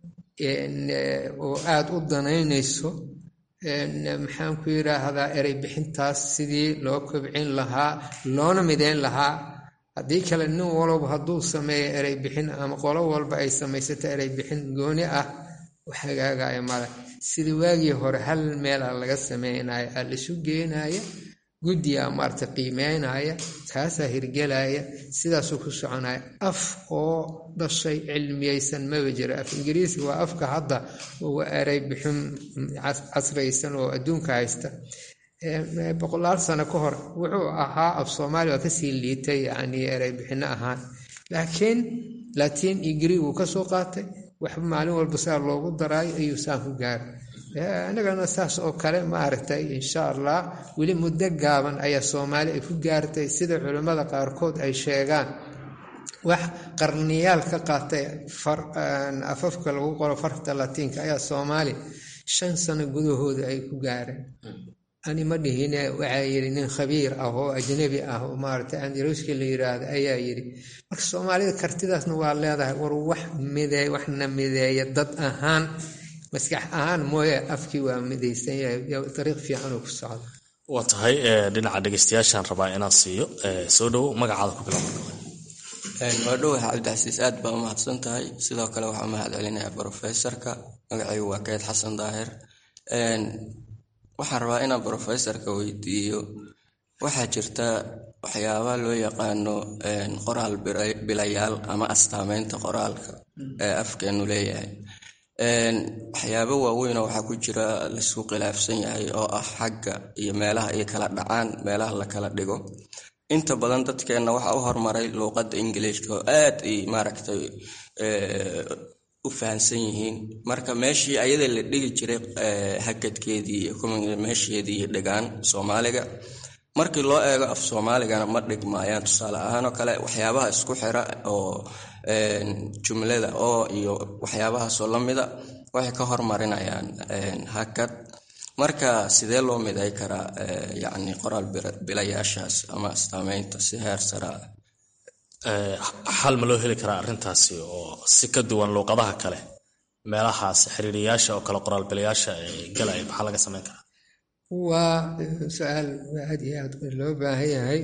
oo aada u danaynayso maxaan ku yiraahdaa erey bixintaas sidii loo kobcin lahaa loona mideyn lahaa haddii kale nin walba hadduu sameeyo erey bixin ama qolo walba ay samaysato erey bixin gooni ah hagaagaya male sidii waagii hore hal meela laga sameynaya aa laisu geenaya guddiga maarata qiimeynaya kaasaa hirgelaya sidaasuu ku soconaya af oo dhashay cilmiyeysan maba jiro af ingiriisi waa afka hadda uga erey bixin casraysan oo adduunka haysta boqolaal sano ka hor wuxuu ahaa af soomaali waa kasii liitay yani erey bixino ahaan laakiin latiin iyo greeg uu kasoo qaatay waxba maalin walba saa loogu daraayo ayuu saan ku gaaray anagana saas oo kale maaragtay insha allah weli muddo gaaban ayaa soomaali ay ku gaartay sida culimmada qaarkood ay sheegaan wax qarniyaal ka qaatay afafka lagu qoro farta latiinka ayaa soomaali shan sano gudahooda ay ku gaareen ani ma dhihine waxaa yidhi nin khabiir ah oo ajnabi ah oo maaragtay andaruuska la yiraahdo ayaa yidhi marka soomaalida kartidaasna waa leedahay war wax mideey waxna mideeya dad ahaan maskax ahaan mooye afkii waa midaysan yahay dariiq fiican oo ku socda waa tahay dhinaca dhegeystayaashaan rabaa inaan siiyo soo dhowo magacaada ku bilow waa dhowaha cabdicasiis aad baa u mahadsan tahay sidoo kale waxaa mahad celinayaa brofesorka magacaygu waa keyd xasan daahir waxaan rabaa inaan brofesorka weydiiyo waxaa jirta waxyaabaa loo yaqaano qoraal bilayaal ama astaameynta qoraalka ee afkeenu leeyahay waxyaabo waaweynoo waxaa ku jira laisku khilaafsan yahay oo ah xagga iyo meelaha ay kala dhacaan meelaha la kala dhigo inta badan dadkeenna waxaa u hormaray luuqadda ingiliishka oo aad ay maaragtay u fahansan yihiin marka meeshii ayada la dhigi jiray hakadkeedii iyo meesheedii dhigaan soomaaliga markii loo eego af soomaaligana ma dhigmaayaan tusaale ahaan oo kale waxyaabaha isku xira oo jumlada oo iyo waxyaabahaasoo lamida waxay ka hormarinayaan hakad marka sidee loo miday karaa yacni qoraal bilayaashaas ama astaameynta si heer sara xal ma loo heli karaa arrintaasi oo si ka duwan luuqadaha kale meelahaas xiriiriyaasha oo kale qoraal bilayaasha galaya maxaa laga sameyn karaa waa su-aal aad iyo aad loo baahan yahay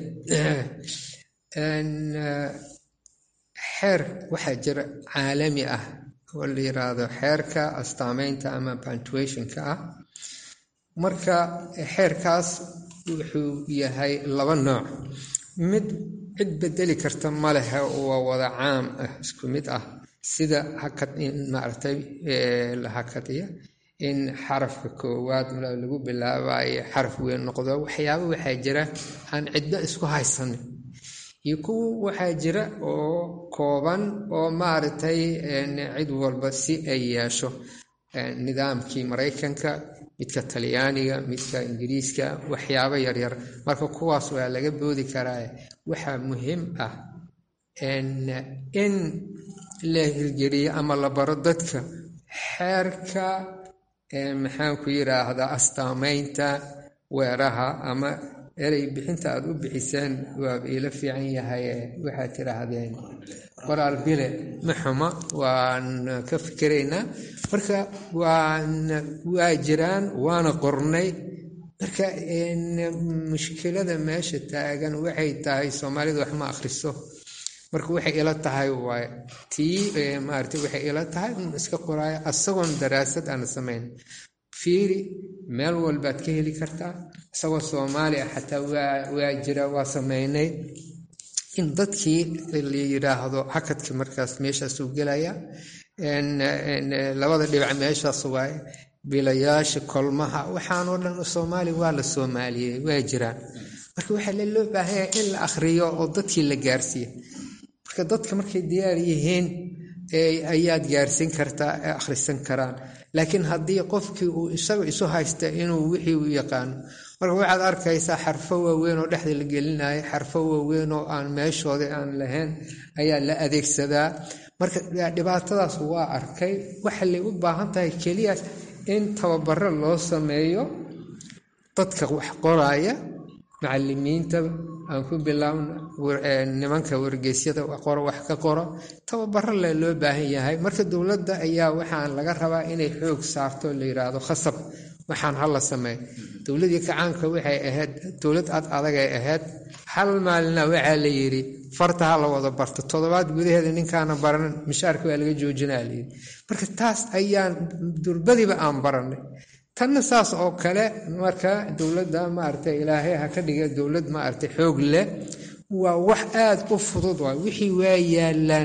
xeer waxaa jira caalami ah oo la yiraahdo xeerka astaameynta ama punctuationka ah marka xeerkaas wuxuu yahay laba nooc mid cid bedeli karta ma lehe waa wada caam ah isku mid ah sida hakad in maaragtay la hakadiya in xarafka koowaad lagu bilaabayo xaraf weyn noqdo waxyaaba waxaa jira aan ciddo isku haysanin iyo kuwa waxaa jira oo kooban oo maaragtay cid walba si ay yeesho nidaamkii maraykanka midka talyaaniga midka ingiriiska waxyaabo yaryar marka kuwaas waa laga boodi karaa waxaa muhiim ah in la hirgeliyo ama la baro dadka xeerka maxaan ku yiraahdaa astaamaynta weeraha ama erey bixinta aada u bixiseen waaba iila fiican yahay waxaad tiraahdeen qoraal bile ma xuma waan ka fikiraynaa marka waan waa jiraan waana qornay marka mushkilada meesha taagan waxay tahay soomaalida wax ma akhriso marka waxay ila tahay waa tii maarata waxay ila tahay un iska qoraayo asagoon daraasad aan samayn fiiri meel walbaad ka heli kartaa isagoo soomaali ah xataa waa jira waa sameynay in dadkii la yiraahdo hakadka markaas meeshaasuu gelaya labada dhibac meeshaas waaye bilayaasha kolmaha waxaanoo dhan soomaali waa la soomaaliyey waa jiraan marka waxaa loo baahanya in la akhriyo oo dadkii la gaarsiiya marka dadka markay diyaar yihiin ayaad gaarsiin kartaa ee akhrisan karaan laakiin haddii qofkii uu isaga isu haysta inuu wixii u yaqaano marka waxaad arkaysaa xarfo waaweyn oo dhexda la gelinayo xarfo waaweyn oo aan meeshooda aan lahayn ayaa la adeegsadaa marka dhibaatadaas waa arkay waxa lay u baahan tahay keliya in tababaro loo sameeyo dadka wax qoraya macalimiinta aan ku bilaabno nimanka wargeysyada wax ka qoro tababaro le loo baahan yahay marka dowladda ayaa waxaan laga rabaa inay xoog saarto la yiraahdo khasab waxaan hala sameey dowladii kacaanka waxay ahayd dowlad ad adagay ahayd hal maalina waxaa la yidhi farta ha la wada barto toddobaad gudaheeda ninkaana baranin mishaarka waa laga joojinaa layidhi marka taas ayaan durbadiba aan baranay tanna saas oo kale marka dowladda maaragtay ilaahay ha ka dhiga dowlad maaragtay xoog leh waa wax aada u fudud waay wixii waa yaalaan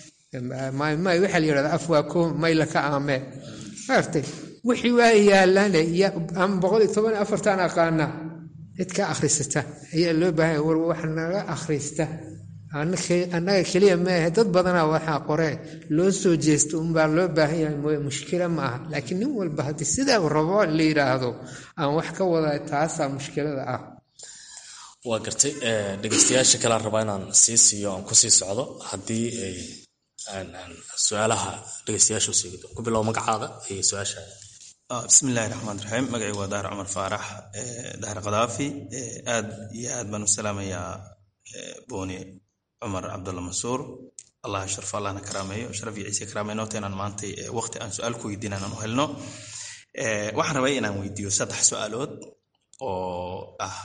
may waxaa la yidhahda afwaako mayla ka aamee maaragtay wixii waa yaalaan ama boqol iyo toban afartan aqaana cid ka akhrisata ayaa loo baahanya war wax naga akhrista annaga keliya maahe dad badanaa waxaa qoree loo soo jeesto unbaa loo baahan yahay mooye mushkila ma aha laakiin nin walba haddii sidaa rabo la yidhaahdo aan wax ka wada taasaa mushkilada ah waa gartay dhegeystayaasha kalean rabaa inaan sii siiyo aan kusii socdo haddii ay su-aalaha dhegeystayaashu sii ku bilow magacaada iyo su-aasha bismillahi raxmaan raxiim magacii waa daar cumar faarax daar kadaafi aad iyo aad baan u salaamayaa booni cumar cabdulla mansuur allah sharfo allahna karaameeyo sharaf iyo ciise karaameeyo noota inaan maantay waqti aan su-aal ku weydiin aan u helno waxaan rabay inaan weydiiyo saddex su-aalood oo ah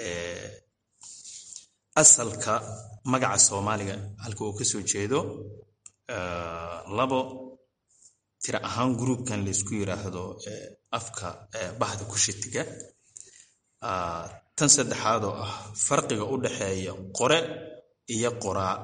asalka magaca soomaaliga halka uu kasoo jeedo labo tira ahaan gruubkan laysku yiraahdo afka bahda kushitiga tan saddexaad oo ah farqiga u dhexeeya qore iyo qoraa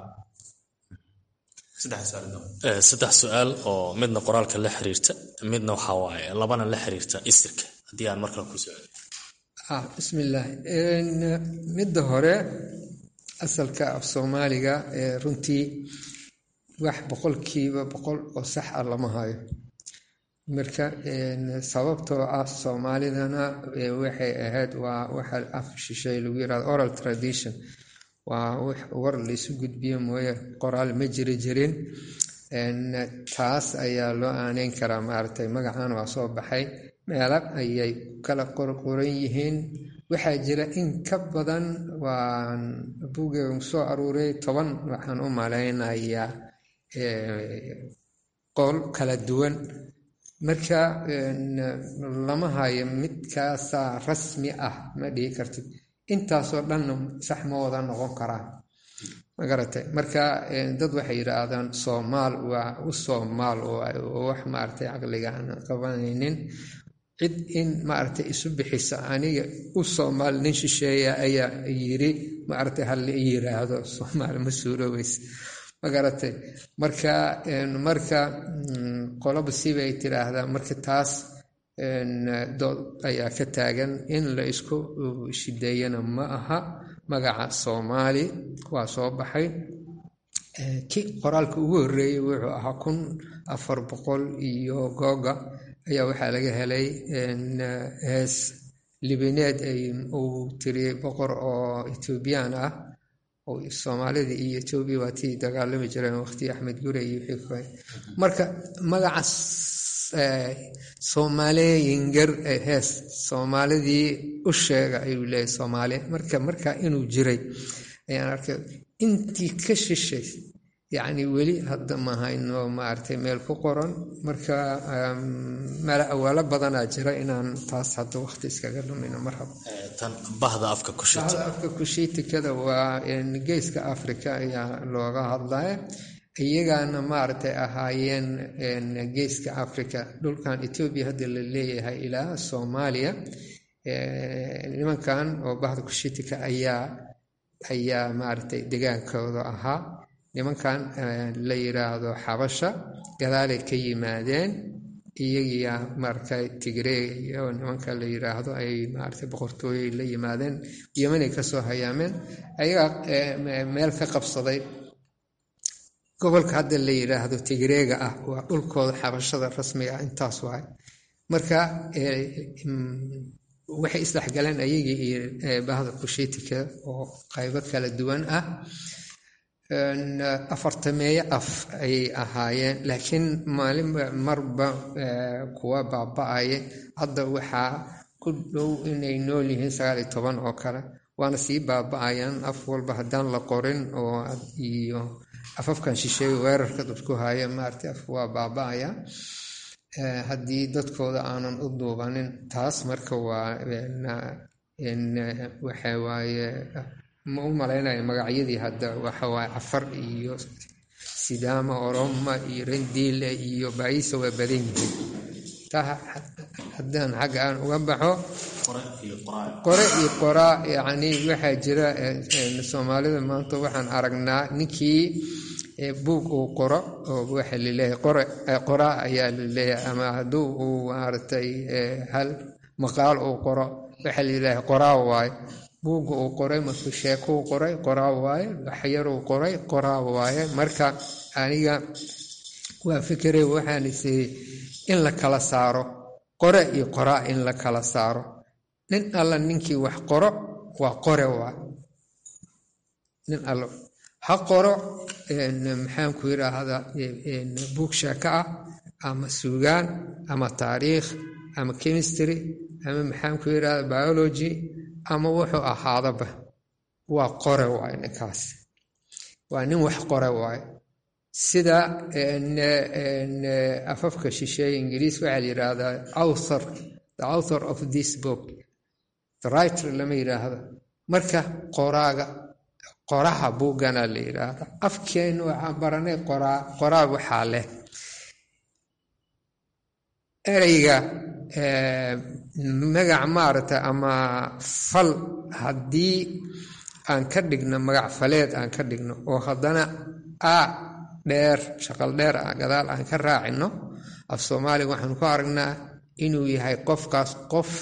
saddex su-aal oo midna qoraalka la xiriirta midna waxaa waaye labana la xiriirta isirka haddii aan markale ku socdo bismillaahi midda hore asalka af soomaaliga runtii wax boqolkiiba boqol oo sax ah lama hayo marka sababtoo ah soomaalidana waxay ahayd waa waxa af shishay lagu yirahdo oral tradition waa war laysu gudbiyo mooye qoraal ma jiri jirin taas ayaa loo aaneyn karaa maaragtay magacan waa soo baxay meelo ayay kala qorqoran yihiin waxaa jira in ka badan waan bugeega soo aruuray toban waxaan u malaynayaa qol kala duwan marka lama hayo midkaasaa rasmi ah ma dhihi kartid intaasoo dhanna sax ma wada noqon karaan magaratay marka dad waxay yidhaahdaan soomaal waa u soomaal oo wax maaragtay caqliga aan qabanaynin cid in maaragtay isu bixisa aniga u soomaal nin shisheeya ayaa yiri maaragtay hala yiraahdo soomaal ma suuroobeysa magaratay marka marka qolaba sibay tiraahdaa marka taas dood ayaa ka taagan in la isku shideeyana ma aha magaca soomaali waa soo baxay ki qoraalka ugu horreeyey wuxuu ahaa kun afar boqol iyo googa ayaa waxaa laga helay hees libineed uu tiriyey boqor oo etoobiyaan ah oo soomaalida iyo etoobiya waa tii dagaalami jireen waqti axmed gure iyo wixii marka magaca soomaaliyinger hees soomaalidii u sheega ayuu leeyahy soomaaliya marka markaa inuu jiray ayaan arkay intii ka shishay yacni weli hadda mahayno maaragtay meel ku qoran marka meel awaalo badanaa jira inaan taas hadda waqti iskaga dhumino marhaba bahda afka bahda afka kushiitikada waa geeska africa ayaa looga hadlaya iyagaana maaragtay ahaayeen geeska africa dhulkan etoobiya hadda la leeyahay ilaa soomaaliya nimankan oo bahda kushiitika ayaa ayaa maaragtay degaankooda ahaa nimankan la yiraahdo xabasha gadaalay ka yimaadeen iyagiya maaragtay tigreeg iyo nimanka la yiraahdo ay maaragtay boqortooyey la yimaadeen yemanay kasoo hayaameen ayagaa meel ka qabsaday gobolka hadda la yiraahdo tigreega ah waa dhulkooda xabashada rasmiga ah intaas waay marka waxay isdhexgaleen ayagii iyo bahda kushiitika oo qaybo kala duwan ah afartameeyo af ayay ahaayeen laakiin maalinba marba kuwa baaba-aya hadda waxaa ku dhow inay nool yihiin sagaal iyo toban oo kale waana sii baaba-ayaan af walba haddaan la qorin oo iyo afafkan shisheeye weerarka dadku haya maaragtay af waa baaba-aya haddii dadkooda aanan u duubanin taas marka waa waxa waaye ma u malaynaya magacyadii hadda waxawaaye cafar iyo sidaama oroma iyo rendiile iyo baisa waa badan yihiin taa haddaan xagga aan uga baxo qore iyo qoraa yacni waxaa jira soomaalida maanta waxaan aragnaa ninkii buug uu qoro oo waxa laleeyahay qore qoraa ayaa laleeyahay ama hadduu uu maaragtay hal maqaal uu qoro waxaa laleeyahay qoraa waaye buugga uu qoray markuu sheekuu qoray qoraa waaye waxyaruu qoray qoraa waaye marka aniga waa fikere waxaan isiri in la kala saaro qore iyo qoraa in la kala saaro nin alla ninkii wax qoro waa qore waay nin alla ha qoro maxaanku yiraahdaa buug sheeko ah ama suugaan ama taariikh ama chemistry ama maxaanku yirahda biology ama wuxuu ahaadaba waa qore waaye ninkaas waa nin wax qore waaye sida afafka shisheeye ingiriis waxaa la yidhaahdaa author the author of this book the writer lama yidhaahdo marka qoraaga qoraha buuggana la yidhaahda afkeenu waxaan baranay qoraa qoraa waxaa leh ereyga magac maaragta ama fal haddii aan ka dhigno magac faleed aan ka dhigno oo haddana a dheer shaqal dheer ah gadaal aan ka raacino af soomaaliga waxaan ku aragnaa inuu yahay qofkaas qof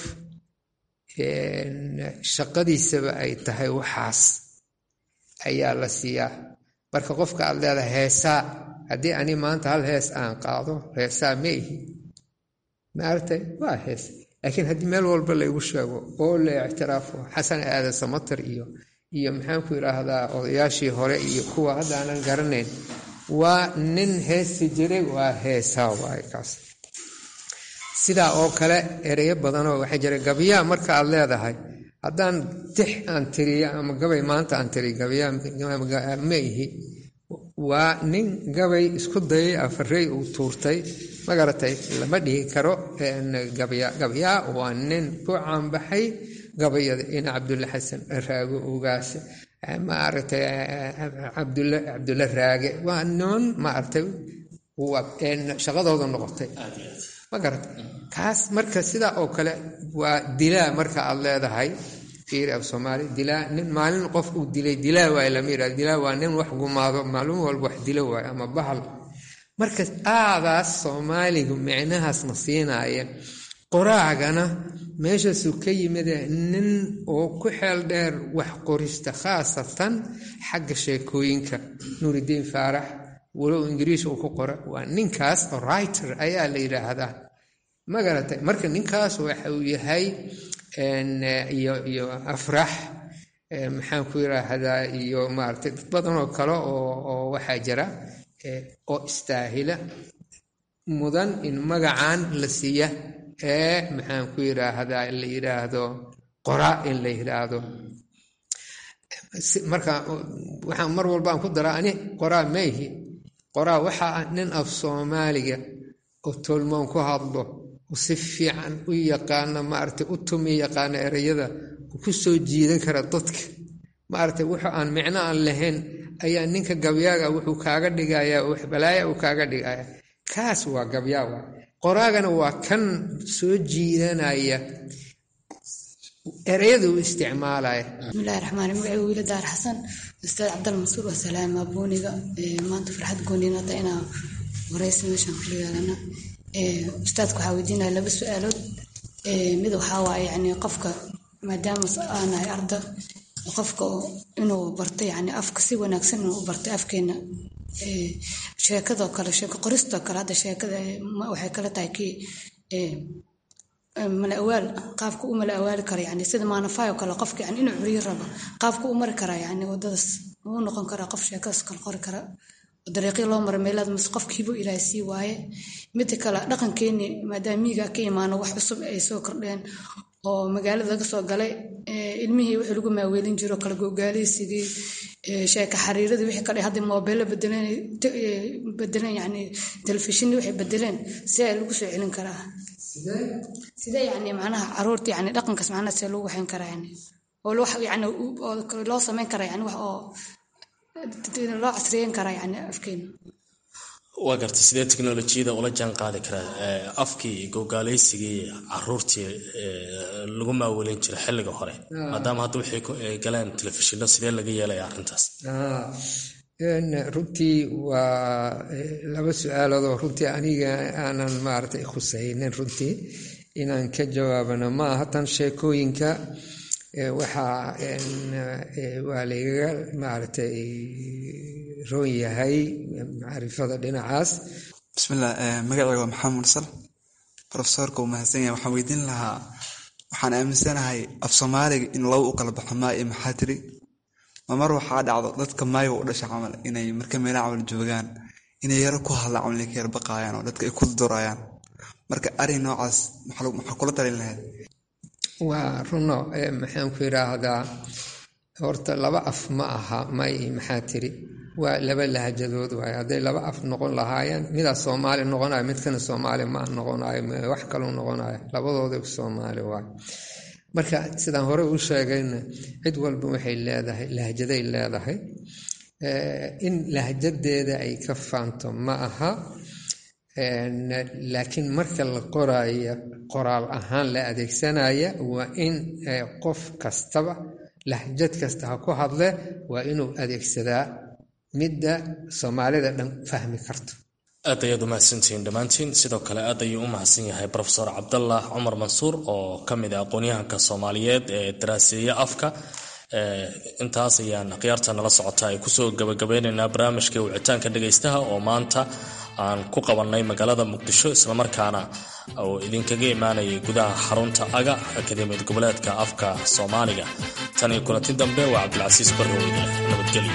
shaqadiisaba ay tahay waxaas ayaa la siiyaa marka qofka aad leedahay heesaa haddii ani maanta hal hees aan qaado heesaa ma ihi maaragtay waa hees laakiin haddii meel walba laygu sheego oo la ictiraafo xasan aadan samater iyo iyo maxaanku yidhaahdaa odayaashii hore iyo kuwa hadda aanan garanayn waa nin heesi jiray waa heesaa waaye kaas sidaa oo kale ereyo badanoo waxaa jira gabiyaa marka aad leedahay haddaan tix aan tiriyo ama gabay maanta aan tiriy gabayaa ma ihi waa nin gabay isku dayay afarey uu tuurtay magaratay lama dhihi karo gabyaa waa nin ku caanbaxay gabayada ina cabdulle xasan raago ugaas maaragtay cabdulle raage waa niman maaragtay shaqadooda noqotay ma garata kaas marka sidaa oo kale waa dilaa marka aad leedahay fiiri af soomaali dilaa nin maalin qof uu dilay dilaa waay lama yidhahdo dilaa waa nin wax gumaado maalin walba wax dilo waay ama bahal marka aadaas soomaaligu micnahaas ma siinaaya qoraagana meeshaasuu ka yimide nin oo ku xeel dheer wax qorista khaasatan xagga sheekooyinka nuuridiin faarax walow ingiriis uu ku qora waa ninkaas oo writer ayaa la yidhaahdaa ma garatay marka ninkaas waxa uu yahay iyo iyo afrax maxaan ku yidhaahdaa iyo maaragtay dad badan oo kale oo waxaa jira oo istaahila mudan in magacan la siiya ee maxaan ku yidhaahdaa la yidhaahdo qora in la yidhaahdo marka waxaan mar walbaan ku daraa ani qoraa mayhi qoraa waxaa ah nin af soomaaliga oo tolmoon ku hadlo oo si fiican u yaqaana maaragtay u tumi yaqaana ereyada ku soo jiidan kara dadka maaragtay wuxuu aan micno aan lahayn ayaa ninka gabyaaga wuxuu kaaga dhigayaa wax balaaya uu kaaga dhigaya kaas waa gabyaaga qoraagana waa kan soo jiidanaya ereyada uu isticmaalaya bismillahi raxmaan magaciga wiila daar xasan ustaad cabdal mansuur waa salaama booniga maanta farxad gooniinata inaa wareysa meeshaan kula yeelana ustaadka waxaa weydiinaya laba su-aalood mid waxaa waaye yani qofka maadaama aanahay arda qofka inuu barto yani afka si wanaagsan inuu u bartay afkeena sheekadoo kale sheeko qoristoo kale hadda sheekada waxay kala tahay kii mala awaal qaabka u mala awaali kara yani sida maanafayo kale qofka yani inuu curiyo rabo qaabka u mari karaa yani wadadaas uu noqon karaa qof sheekadaas kale qori kara dariiqii loo mara meelaad mise qofkiibu ilaahay sii waaye mida kale dhaqankeeni maadaama miiga ka imaano wax cusub ay soo kordheen oo magaalada laga soo galay ilmihii wixii lagu maaweelin jiro kala gogaaleysigii sheeka xariiradii wixii kale hadda moobeello bedeleen bedeleen yani telefishinni waxay bedeleen si ay lagu soo celin karaa sidee yani macnaha caruurta yani dhaqankaas macnaha see lagu waxayn karaa yani oo wax yani loo samayn karaa yani wax oo loo casriyeyn karaa yani afkeena waa gartay sidee teknolojiyada ula jaan qaadi karaa afkii gogaaleysigii caruurtii lagu maawelin jiray xilliga hore maadaama hadda waxay galeen telefishino sidee laga yeelaya arrintaas runtii waa laba su-aaloodoo runtii aniga aanan maaragtay khusaynin runtii inaan ka jawaabano ma aha tan sheekooyinka waxaa waa laygaga maaragtay roon yahay macrifada dhinacaas bismillah magacayga waa maxamed mursal profesorka uu mahadsan yahay waxaan weydiin lahaa waxaan aaminsanahay af soomaaliga in laba u kala baxo maa iyo maxaa tiri ma mar waxaa dhacdo dadka maayiga u dhasha camal inay marka meelaha camal joogaan inay yaro ku hadlaan camal ka yar baqaayaan oo dadka ay ku durayaan marka arrin noocaas maxaa kula talin lahayd waa runo maxaan ku yidhaahdaa horta laba af ma aha may maxaa tiri waa laba lahjadood waay hadday laba af noqon lahaayeen midaa soomaali noqonayo midkana soomaali ma noqonayo wax kaluu noqonayo labadooda soomaali waay marka sidaan hore u sheegayna cid walba waxay leedahay lahjaday leedahay in lahjadeeda ay ka faanto ma aha laakiin marka la qoraayo qoraal ahaan la adeegsanaya waa in qof kastaba lahjad kasta ha ku hadle waa inuu adeegsadaa midda soomaalida dhan fahmi karto aad ayaad u mahadsantihiin dhammaantiin sidoo kale aad ayuu u mahadsan yahay profesor cabdallah cumar mansuur oo ka mid ah aqoonyahanka soomaaliyeed ee daraaseeya afka intaas ayaan khiyaarta nala socota ay kusoo gabagabeyneynaa barnaamijka wicitaanka dhegaystaha oo maanta aan ku qabannay magaalada muqdisho islamarkaana oo idinkaga imaanayay gudaha xarunta aga akademiyad goboleedka afka soomaaliga tan iyo kulanti dambe waa cabdilcasiis barrow idin nabadgelyo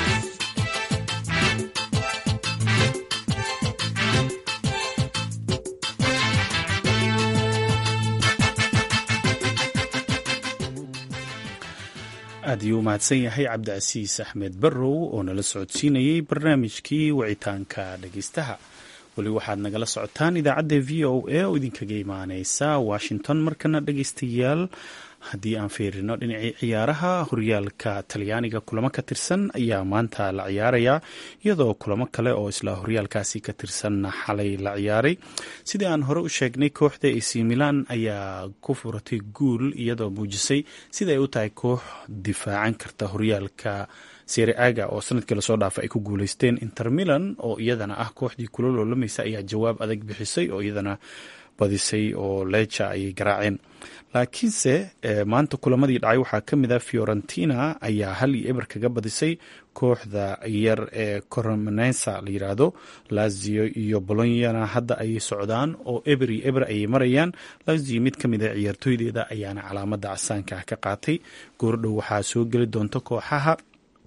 aad ayuu u mahadsan yahay cabdicasiis axmed barrow oo nala socodsiinayey barnaamijkii wicitaanka dhegeystaha weli waxaad nagala socotaan idaacadda v o a oo idinkaga imaaneysa washington markana dhegeystayaal haddii aan fiirino dhinacii ciyaaraha horyaalka talyaaniga kulamo ka tirsan ayaa maanta la ciyaarayaa iyadoo kulamo kale oo isla horyaalkaasi ka tirsanna xalay la ciyaaray sidii aan hore u sheegnay kooxda ac milan ayaa ku furatay guul iyadoo muujisay sida ay u tahay koox difaacan karta horyaalka seri aga oo sanadkii lasoo dhaafa ay ku guuleysteen inter milan oo iyadana ah kooxdii kula loolamaysa ayaa jawaab adag bixisay oo iyadana badisay oo leja ayay garaaceen laakiinse maanta kulamadii dhacay waxaa ka mid a fiorentina ayaa hal iyo eber kaga badisay kooxda yar ee coromenesa la yiraahdo lazio iyo bolonyana hadda ayay socdaan oo eber iyo eber ayay marayaan lazio mid ka mid a ciyaartooydeeda ayaana calaamada casaanka ka qaatay goordhow waxaa soo geli doonta kooxaha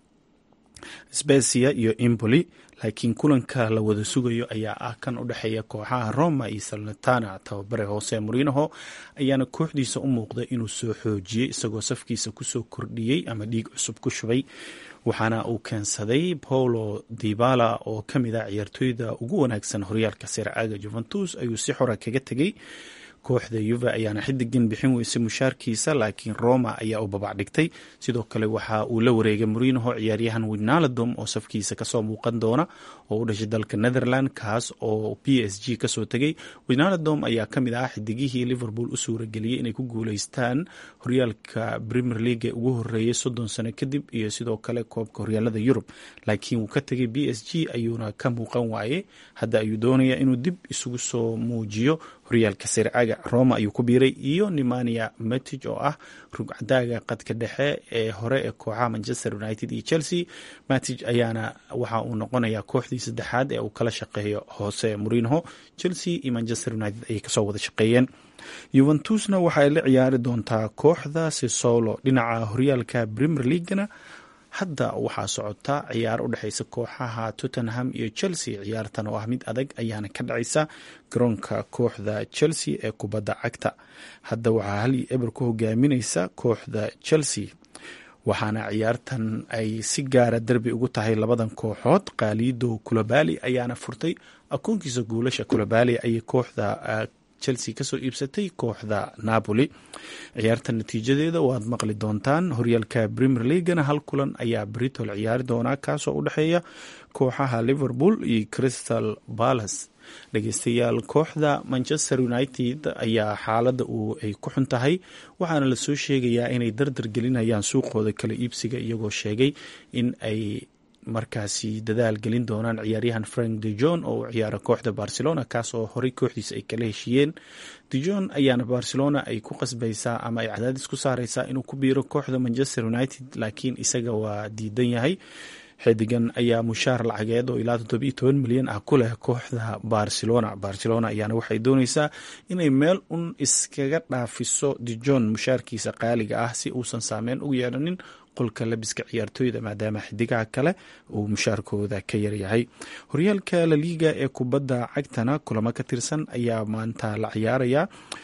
specia iyo impoli laakiin kulanka la wada sugayo ayaa ah kan u dhexeeya kooxaha roma iyo salnatana tababare hoose morinoho ayaana kooxdiisa u muuqda inuu soo xoojiyey isagoo safkiisa kusoo kordhiyey ama dhiig cusub ku shubay waxaana uu keensaday paulo dibala oo ka mid ah ciyaartooyda ugu wanaagsan horyaalka siraaga juventus ayuu si xora kaga tegey kooxda yuve ayaana xidigan bixin weysay mushaarkiisa laakiin roma ayaa u babac dhigtay sidoo kale waxa uu la wareegay morinoho ciyaaryahan winaldom oo safkiisa kasoo muuqan doona oo u dhashay dalka netherland kaas oo p s g kasoo tegay winaldom ayaa kamid ah xidigihii liverpool u suurageliyey inay ku guuleystaan horyaalka premier league ugu horeeyay soddon sano kadib iyo sidoo kale koobka horyaalada yurub laakiin wuu ka tegay b s g ayuuna ka muuqan waaye hadda ayuu doonaya inuu dib isugu soo muujiyo horyaalka sircaga roma ayuu ku biiray iyo nemania metij oo ah rugcadaaga qadka dhexe ee hore ee kooxaha manchester united iyo chelsea matij ayaana waxa uu noqonayaa kooxdii saddexaad ee uu kala shaqeeyo hoose morinho chelsea iyo manchester united ayay kasoo wada shaqeeyeen yuventusna waxaay la ciyaari doontaa kooxda sisolo dhinaca horyaalka premier leaguena hadda waxaa socota ciyaar u dhexeysa kooxaha tottenham iyo chelsea ciyaartan oo ah mid adag ayaana ka dhacaysa garoonka kooxda chelsea ee kubadda cagta hadda waxaa hal iyo eber ku hogaamineysa kooxda chelsea waxaana ciyaartan ay si gaara derbi ugu tahay labadan kooxood kaalido kulabali ayaana furtay akoonkiisa guulasha kulabali ayay kooxda chelsea kasoo iibsatay kooxda napoli ciyaarta natiijadeeda waad maqli doontaan horyaalka premier leaguena hal kulan ayaa britol ciyaari doonaa kaasoo u dhexeeya kooxaha liverpool iyo crystal palace dhegeystayaal kooxda manchester united ayaa xaalada uu ay ku xun tahay waxaana lasoo sheegayaa inay dardar gelinayaan suuqooda kala iibsiga iyagoo sheegay in ay markaasi dadaal gelin doonaan ciyaaryahan frank de jon oo u ciyaara kooxda barcelona kaas oo horey kooxdiisa ay kala heshiiyeen dejon ayaana barcelona ay ku qasbaysaa ama ay cadaadis ku saareysaa inuu ku biiro kooxda manchester united laakiin isaga waa diidan yahay xidigan ayaa mushaar lacageed oo ilaa toddobiyo toban milyan ah ku leh kooxda barcelona barcelona ayaana waxay dooneysaa inay meel un iskaga dhaafiso dejon mushaarkiisa qaaliga ah si uusan saameyn ugu yeedhanin qolka labiska ciyaartooyda maadaama xidigaha kale uu mushaarkooda ka yaryahay horyaalka laliiga ee kubadda cagtana kulamo ka tirsan ayaa maanta la ciyaaraya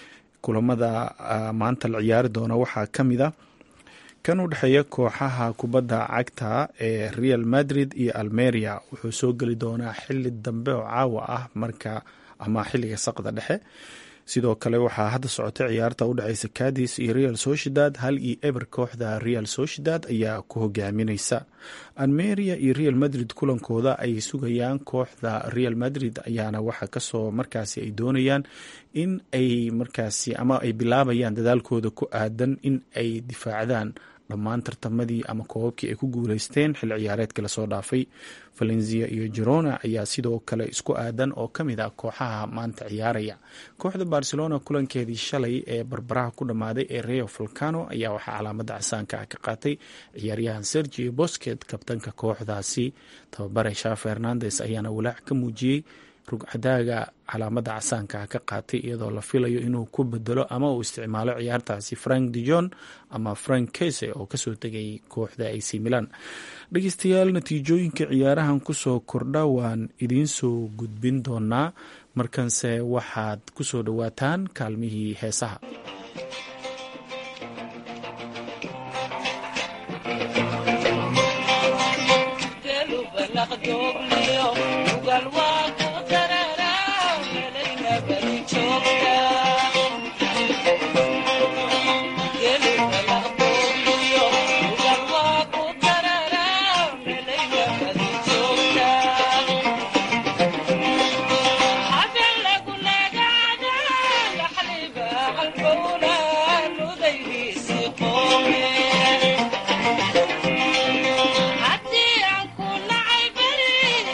kulamada maanta la ciyaari doona waxaa ka mid a kan u dhexeeya kooxaha kubadda cagta ee real madrid iyo almeria wuxuu soo geli doonaa xili dambe oo caawa ah marka ama xiliga saqda dhexe sidoo kale waxaa hadda socota ciyaarta u dhexeysa cadis iyo real sociedad hal iyo eber kooxda real sociedad ayaa ku hogaamineysa almeria iyo real madrid kulankooda ay sugayaan kooxda real madrid ayaana waxa kasoo markaasi ay doonayaan in ay markaasi ama ay bilaabayaan dadaalkooda ku aadan in ay difaacdaan dhammaan tartamadii ama koobabkii ay ku guuleysteen xil ciyaareedka lasoo dhaafay valencia iyo jerona ayaa sidoo kale isku aadan oo ka mid ah kooxaha maanta ciyaaraya kooxda barcelona kulankeedii shalay ee barbaraha ku dhammaaday ee rio volcano ayaa waxaa calaamada casaanka ah ka qaatay ciyaaryahan sergio bosket kabtanka kooxdaasi tababare sha fernandes ayaana walaac ka muujiyey rugcadaaga calaamada casaanka ka qaatay iyadoo la filayo inuu ku bedelo ama uu isticmaalo ciyaartaasi frank dejon ama frank kese oo kasoo tegay kooxda ac milan dhegeystayaal natiijooyinka ciyaarahan kusoo kordha waan idiin soo gudbin doonaa markanse waxaad kusoo dhowaataan kaalmihii heesaha Haddii aan ku nacay beri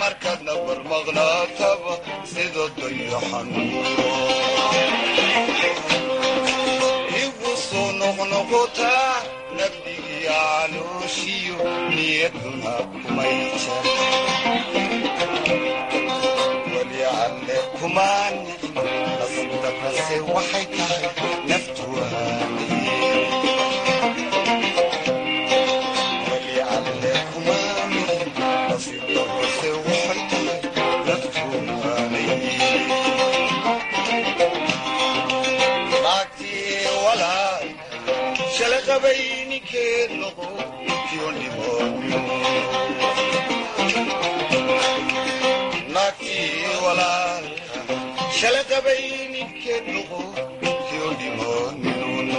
markaadna barmaqnaataba sida dayaxanuuro igu soo noqnoqotaa nabdigii calooshiyo niyaduna kumay jar weli alle kumaan nasdaqase waxay tahay naftuwaani weli alle kumaan nasdaqase waxay tahay naftuwaani naagtii walaal shala qabayninkeed noqo kiyo dhibooyo naagtii walaalka shala qabayninkeed noqo kiyo dhibooyo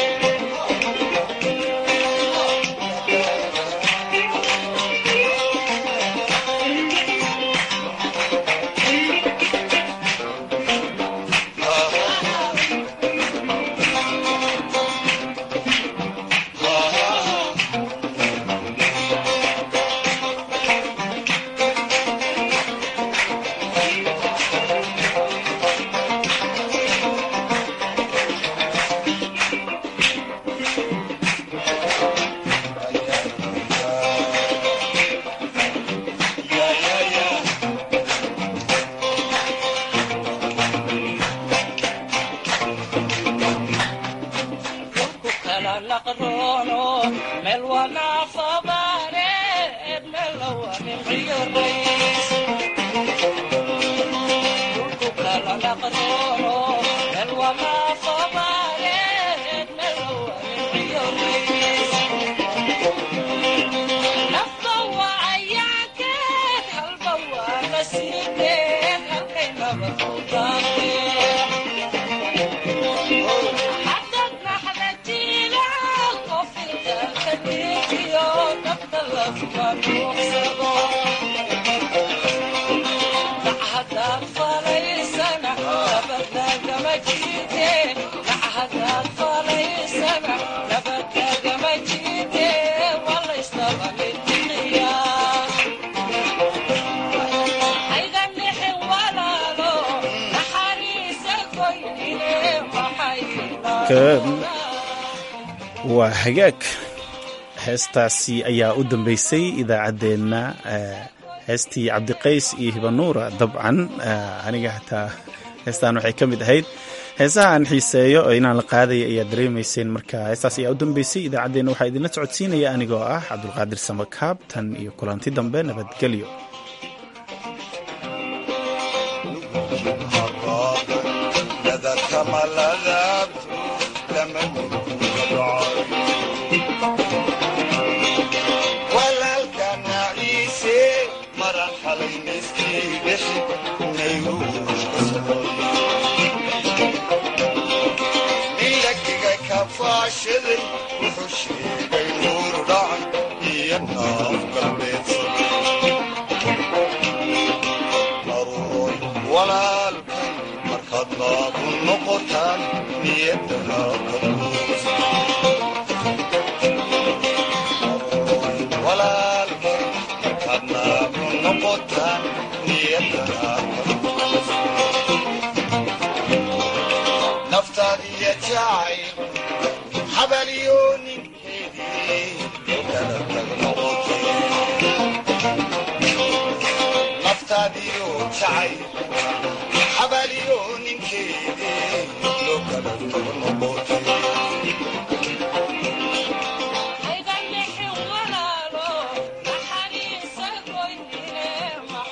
waa hagaag heestaasi ayaa u dambeysay idaacaddeenna heestii cabdiqays iyo hibanuura dabcan aniga hataa heestaan waxay ka mid ahayd heesaha aan xiiseeyo oo inaan la qaadaya ayaa dareemayseen marka heestaas ayaa u dambeysay idaacaddeenna waxaa idinla socodsiinaya anigoo ah cabdulqaadir samakaab tan iyo kulanti dambe nabadgelyo milagiga kafaashaday wuxuu sheegay nuur dhacay iyo naaf galbeedsaday aruuroy walaalkay markaad naagu noqotaan niyadana ka buusa walaalkay markaad naagu noqotaan niyadana ka buusa naftaadiya jacay xabaliyo ninkeedii kala tag noqotay naftaadiyo jacay xabaliyo ninkeedii loo kala tag noqotay